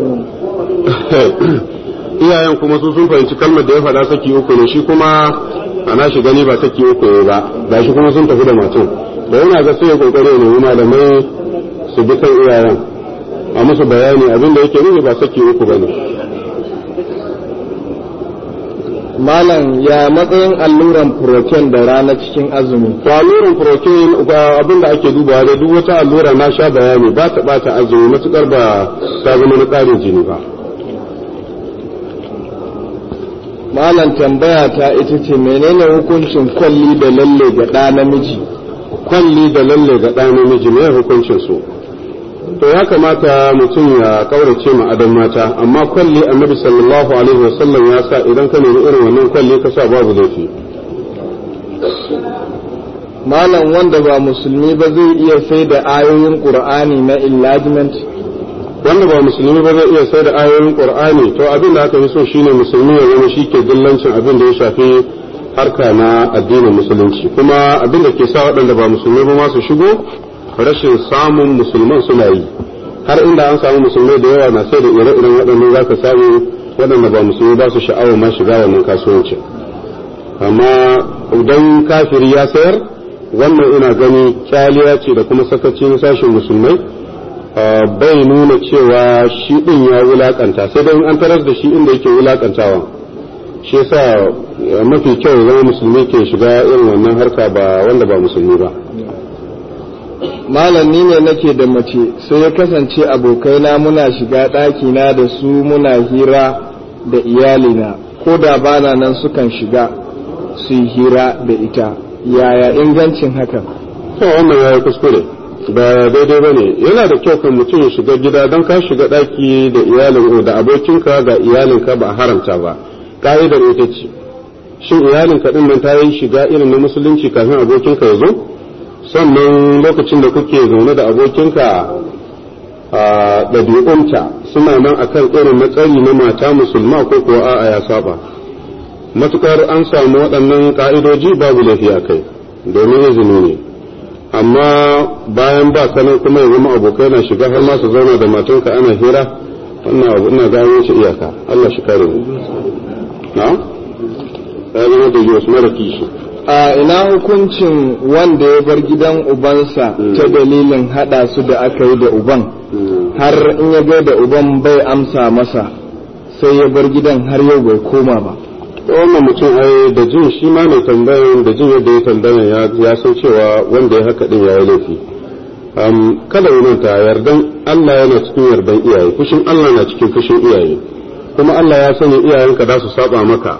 iyayen kuma su sun fahimci kalmar da ya faɗa saki uku ne shi kuma ana shi gani ba saki uku ne ba ga shi kuma sun tafi da matan da yana ga sai ya kokari ne malamai su bi kan iyayen a musu bayani abin da yake nufi ba saki uku bane malam ya matsayin alluran protein da rana cikin azumi to alluran protein abin da ake dubawa da duk wata allura na sha bayani ba ta bata azumi matukar ba ta zama na tsarin jini ba malam tambaya ta ita ce menene hukuncin kwalli da lalle ga ɗa namiji kwalli da lalle ga ɗa namiji me hukuncin su to ya kamata mutum ya kaurace ma adon mata amma kwalli annabi sallallahu alaihi wasallam ya sa idan ka nemi irin wannan kwalli ka sa babu laifi malam wanda ba musulmi ba zai iya sai da ayoyin qur'ani na enlargement wanda ba musulmi ba zai iya sai da ayoyin qur'ani to abin da aka fi so shine musulmi ya zama shike dillancin abin da ya shafi harka na addinin musulunci kuma abin da ke sa waɗanda ba musulmi ba ma su shigo rashin samun musulman suna yi har inda an samu musulmai da yawa na sai da ire-iren waɗannan za ka samu waɗanda ba musulmi ba su sha'awar ma shiga wannan kasuwancin amma idan kafiri ya sayar wannan ina gani kyaliya ce da kuma sakacin sashen musulmai bai nuna cewa shi ɗin ya wulakanta sai dai an tarar da shi inda yake wulakantawa shi yasa mafi kyau zama musulmi ke shiga irin wannan harka ba wanda ba musulmi ba malam ni ne nake da mace sai ya kasance abokaina muna shiga ɗakina da su muna hira da iyalina ko da bana nan sukan shiga su yi hira da ita yaya ingancin hakan to wannan ya yi kuskure ba daidai ba ne yana da kyau kan mutum ya shiga gida don ka shiga ɗaki da iyalin da abokinka ga iyalinka ba a haramta ba ka'idar ita ce shin iyalinka ɗin nan ta yi shiga irin na musulunci kafin abokinka ya zo sannan lokacin da kuke zaune da abokinka a ɗabi'unta suna nan akan irin matsari na mata musulma ko kuwa a'a ya saba matukar an samu waɗannan ƙa'idoji babu laifi a kai domin izini ne amma bayan ba sanan kuma ya zama abokai na shiga har ma su zauna da matanka ana hira wannan abu ina gano shi iyaka Allah shi kare mu na ya zama da wasu mara kishi a ina hukuncin wanda ya bar gidan ubansa ta dalilin hada su da aka yi da uban har in ya ga da uban bai amsa masa sai ya bar gidan har yau bai koma ba wannan mutum ai da jin shi ma mai tambayan da jin yadda ya tambayan ya san cewa wanda ya haka din ya yi laifi kada ya manta yardan Allah yana cikin yardan iyaye fushin Allah na cikin fushin iyaye kuma Allah ya sani iyayenka za su saba maka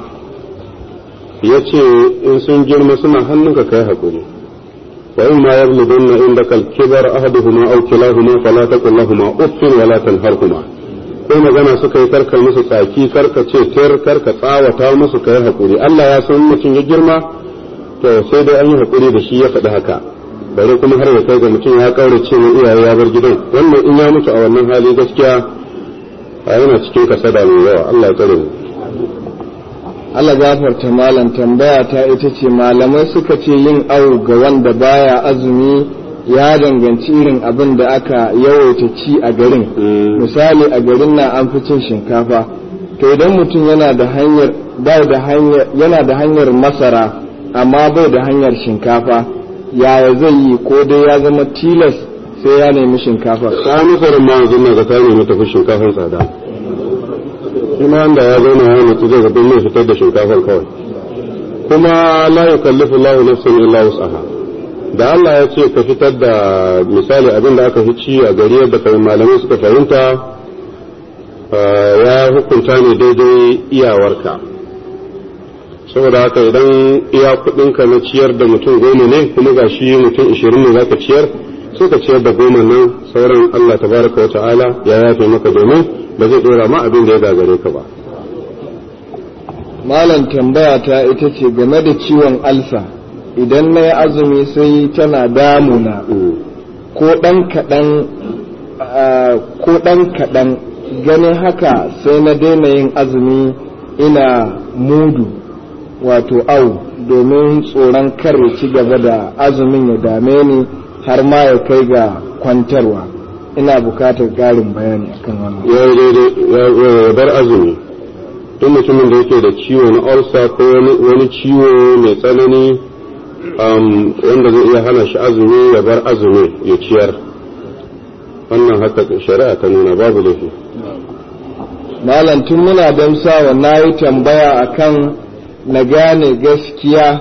ya ce in sun girma suna hannunka kai haƙuri wa in ma yabludunna indaka al-kibar ahaduhuma aw kilahuma fala taqul lahumu uffin wala tanharhuma ko magana suka yi karka musu tsaki karka ce tir karka tsawata musu kai haƙuri Allah ya san mutum ya girma to sai dai an yi haƙuri da shi ya faɗi haka bare kuma har ya kai ga mutum ya kaurace wa iyaye ya bar gidan wannan in ya mutu a wannan hali gaskiya a yana cikin kasada mai yawa Allah ya tsare mu Allah gafarta malam tambaya ta ita ce malamai suka ce yin awu ga wanda baya azumi ya danganci irin abin da aka yawaita ci a garin misali a garin na an fi cin shinkafa to idan mutum yana da hanyar bai da hanyar yana da hanyar masara amma bai da hanyar shinkafa yaya zai yi ko dai ya zama tilas sai ya nemi shinkafa ta masarar ma yanzu na ga ta nemi tafi shinkafan tsada kuma da ya zauna ya mutu zai zaɓi mai fitar da shinkafar kawai kuma la yukallifu Allahu nafsan illa wus'aha da Allah ya ce ka fitar da misali abin da aka fi ci a gari yadda kai malamai suka fahimta ya hukunta ne daidai iyawarka saboda haka idan iya kudinka na ciyar da mutum goma ne kuma ga shi mutum ishirin ne zaka ciyar sai ka ciyar da goma nan sauran Allah tabaraka wa ta'ala ya yafe maka domin ba zai dora ma abin da ya gagare ka ba malam tambaya ta ita ce game da ciwon alsa idan na yi azumi sai tana damuna ko ɗan kaɗan ko ɗan kaɗan ganin haka sai na daina yin azumi ina mudu wato au domin tsoron kar ya ci gaba da azumin ya dame ni har ma ya kai ga kwantarwa ina bukatar ƙarin bayani akan wannan ya yi daidai ya bar azumi duk mutumin da yake da ciwo na ulcer ko wani ciwo mai tsanani wanda zai iya hana shi azumi ya bar azumi ya ciyar wannan haka shari'a ta nuna babu laifi malam tun muna damsawa na yi tambaya akan na gane gaskiya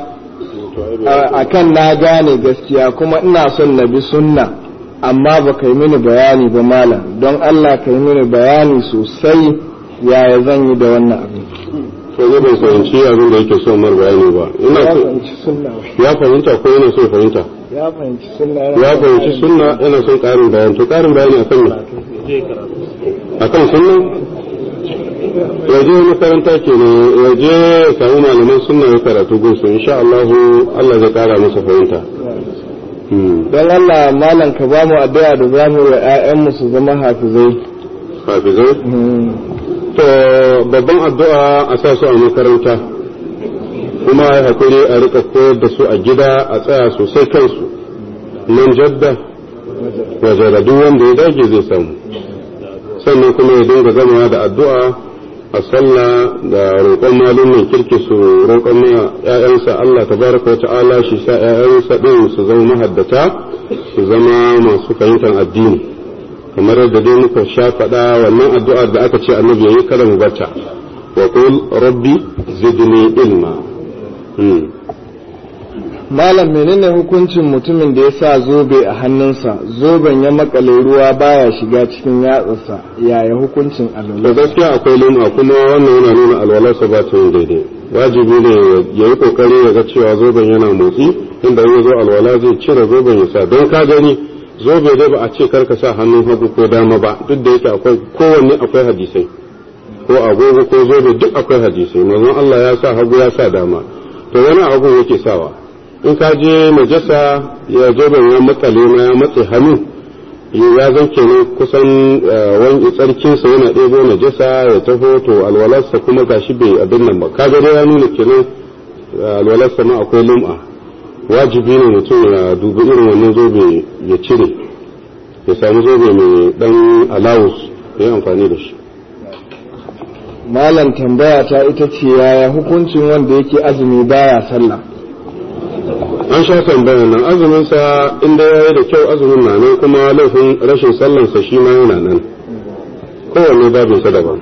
akan na gane gaskiya kuma ina son na bi sunna amma ba kai mini bayani ba malam don Allah kai mini bayani sosai yaya zan yi da wannan abin to zai bai fahimci abin da yake son mar bayani ba ina ya so fahimci sunna ya fahimta ko yana so fahimta ya fahimci sunna ya fahimci sunna yana son karin bayani to karin bayani akan me akan sunna ya je makaranta ke ne ya je ya samu malaman sunna ya karatu gunsu insha Allah Allah zai kara masa fahimta Hmm. don Allah malam ka ba mu addu'a da za mu yi wa 'ya'yanmu su zama hafizai hafizai Hmm. to babban addu'a a sa su a makaranta kuma ya hakuri a rika koyar da su a gida a tsaya sosai kansu nan jadda waje da duk wanda ya dage zai samu sannan kuma ya dinga gamawa da addu'a a sallah da roƙon malumin kirki su roƙon ma ‘ya'yansa Allah tabaraka wa ta'ala shi sa ‘ya'yansa ɗin su zama mahaddata su zama masu fahimtar addini kamar yadda dai muka sha faɗa wannan addu'ar da aka ce annabi yayi kada mu bata wa qul rabbi zidni ilma Hmm. malam menene hukuncin mutumin da ya sa zobe a hannunsa zoben ya makale ruwa baya shiga cikin yatsarsa yaya hukuncin da alwala gaskiya akwai lima kuma wannan yana nuna alwalarsa ba ta yin daidai wajibi ne ya yi kokari ya ga cewa zoben yana motsi inda ya zo alwala zai cire zoben ya sa don ka gani zobe dai ba a ce karka sa hannun hagu ko dama ba duk da yake akwai kowanne akwai hadisai ko agogo ko zobe duk akwai hadisai manzon Allah ya sa hagu ya sa dama to wani abu yake sawa in ka je najasa ya zoben ya matsale ma ya matse hannu ya zan kenan kusan wani tsarkinsa yana ɗebo najasa ya taho to alwalarsa kuma gashi bai abin nan ba kaga dai ya nuna kenan alwalarsa ma akwai lum'a wajibi ne mutum ya dubi irin wannan zobe ya cire ya samu zobe mai dan alawus ya yi amfani da shi malam tambaya ta ita ce yaya hukuncin wanda yake azumi baya sallah an sha tambayar nan azumin sa inda yayi da kyau azumin na nan kuma laifin rashin sallan sa shi ma yana nan kowanne babin sa daban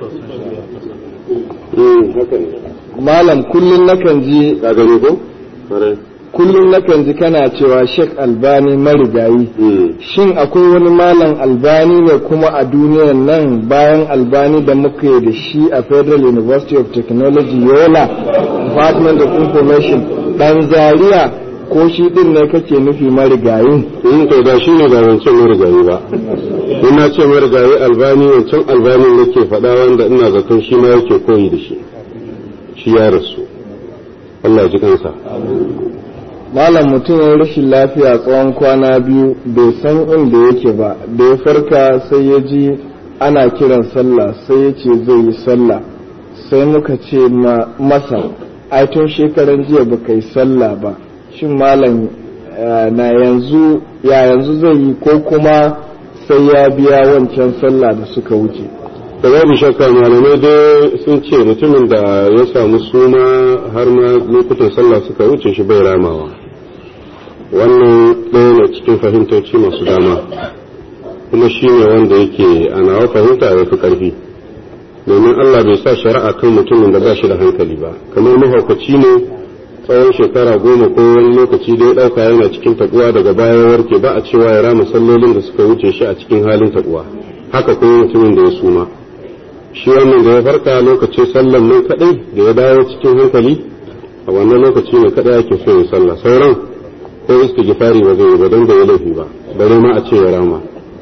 mm haka ne malam kullum nakan ji ka gani ko Kwarai. kullum nakan ji kana cewa Sheikh Albani marigayi Mm. shin akwai wani malam albani ne kuma a duniyar nan bayan albani da muka yi da shi a federal university of technology yola department of information dan zaria ko shi din ne kake nufi marigayin in to da shi ne ba wancan marigayi ba in na ce marigayi albani wancan albani nake faɗa wanda ina zaton shi ma yake koyi da shi shi ya rasu Allah ya ji kansa malam mutum ya rashin lafiya tsawon kwana biyu bai san inda yake ba da ya farka sai ya ji ana kiran sallah sai ya ce zai yi sallah sai muka ce ma- masa ai tun shekaran jiya ba kai sallah ba shin malam eh, na yanzu ya yanzu zai yi ko kuma sai ya biya wancan sallah da suka wuce da babu shakka malamai dai sun ce mutumin da ya samu suma har ma lokutan sallah suka wuce shi bai ramawa wannan ɗaya ne cikin fahimtoci masu dama kuma shi ne wanda yake a nawa fahimta ya fi ƙarfi domin Allah bai sa shari'a kan mutumin da ba shi da hankali ba kamar mahaukaci ne tsawon shekara goma ko wani lokaci da ya ɗauka yana cikin taɓuwa daga baya warke ba a cewa ya rama sallolin da suka wuce shi a cikin halin taɓuwa haka kuma mutumin da ya suma shi wannan da ya farka lokacin sallan nan kaɗai da ya dawo cikin hankali a wannan lokaci ne kaɗai ake so ya sallah sauran ko istighfari ba zai yi ba don da ya laifi ba bare ma a ce ya rama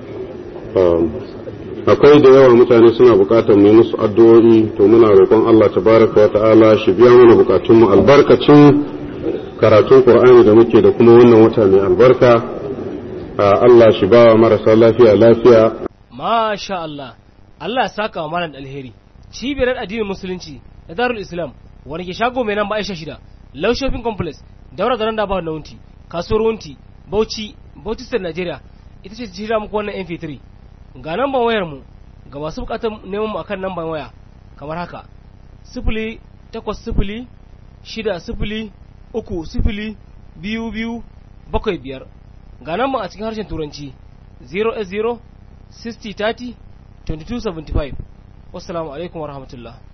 akwai da yawa mutane suna bukatar mu musu addu'o'i to muna roƙon Allah tabaraka wa ta'ala shi biya mana bukatun mu albarkacin karatun Qur'ani da muke da kuma wannan wata mai albarka Allah shi ba marasa lafiya lafiya masha Allah Allah ya saka wa malam alheri cibiyar addinin musulunci da darul islam wani ke shago mai nan ba aisha shida low shopping complex daura da randa ba na wunti kasuwar wunti bauchi bauchi state nigeria ita ce shirya muku wannan mp3 ga namban wayar mu ga masu bukatar neman mu akan namban waya kamar haka sifili takwas sifili shida sifili uku sifili biyu biyu bakwai biyar ga namban a cikin harshen turanci 0 0 60 30 2275 wassalamu alaikum warahmatullahi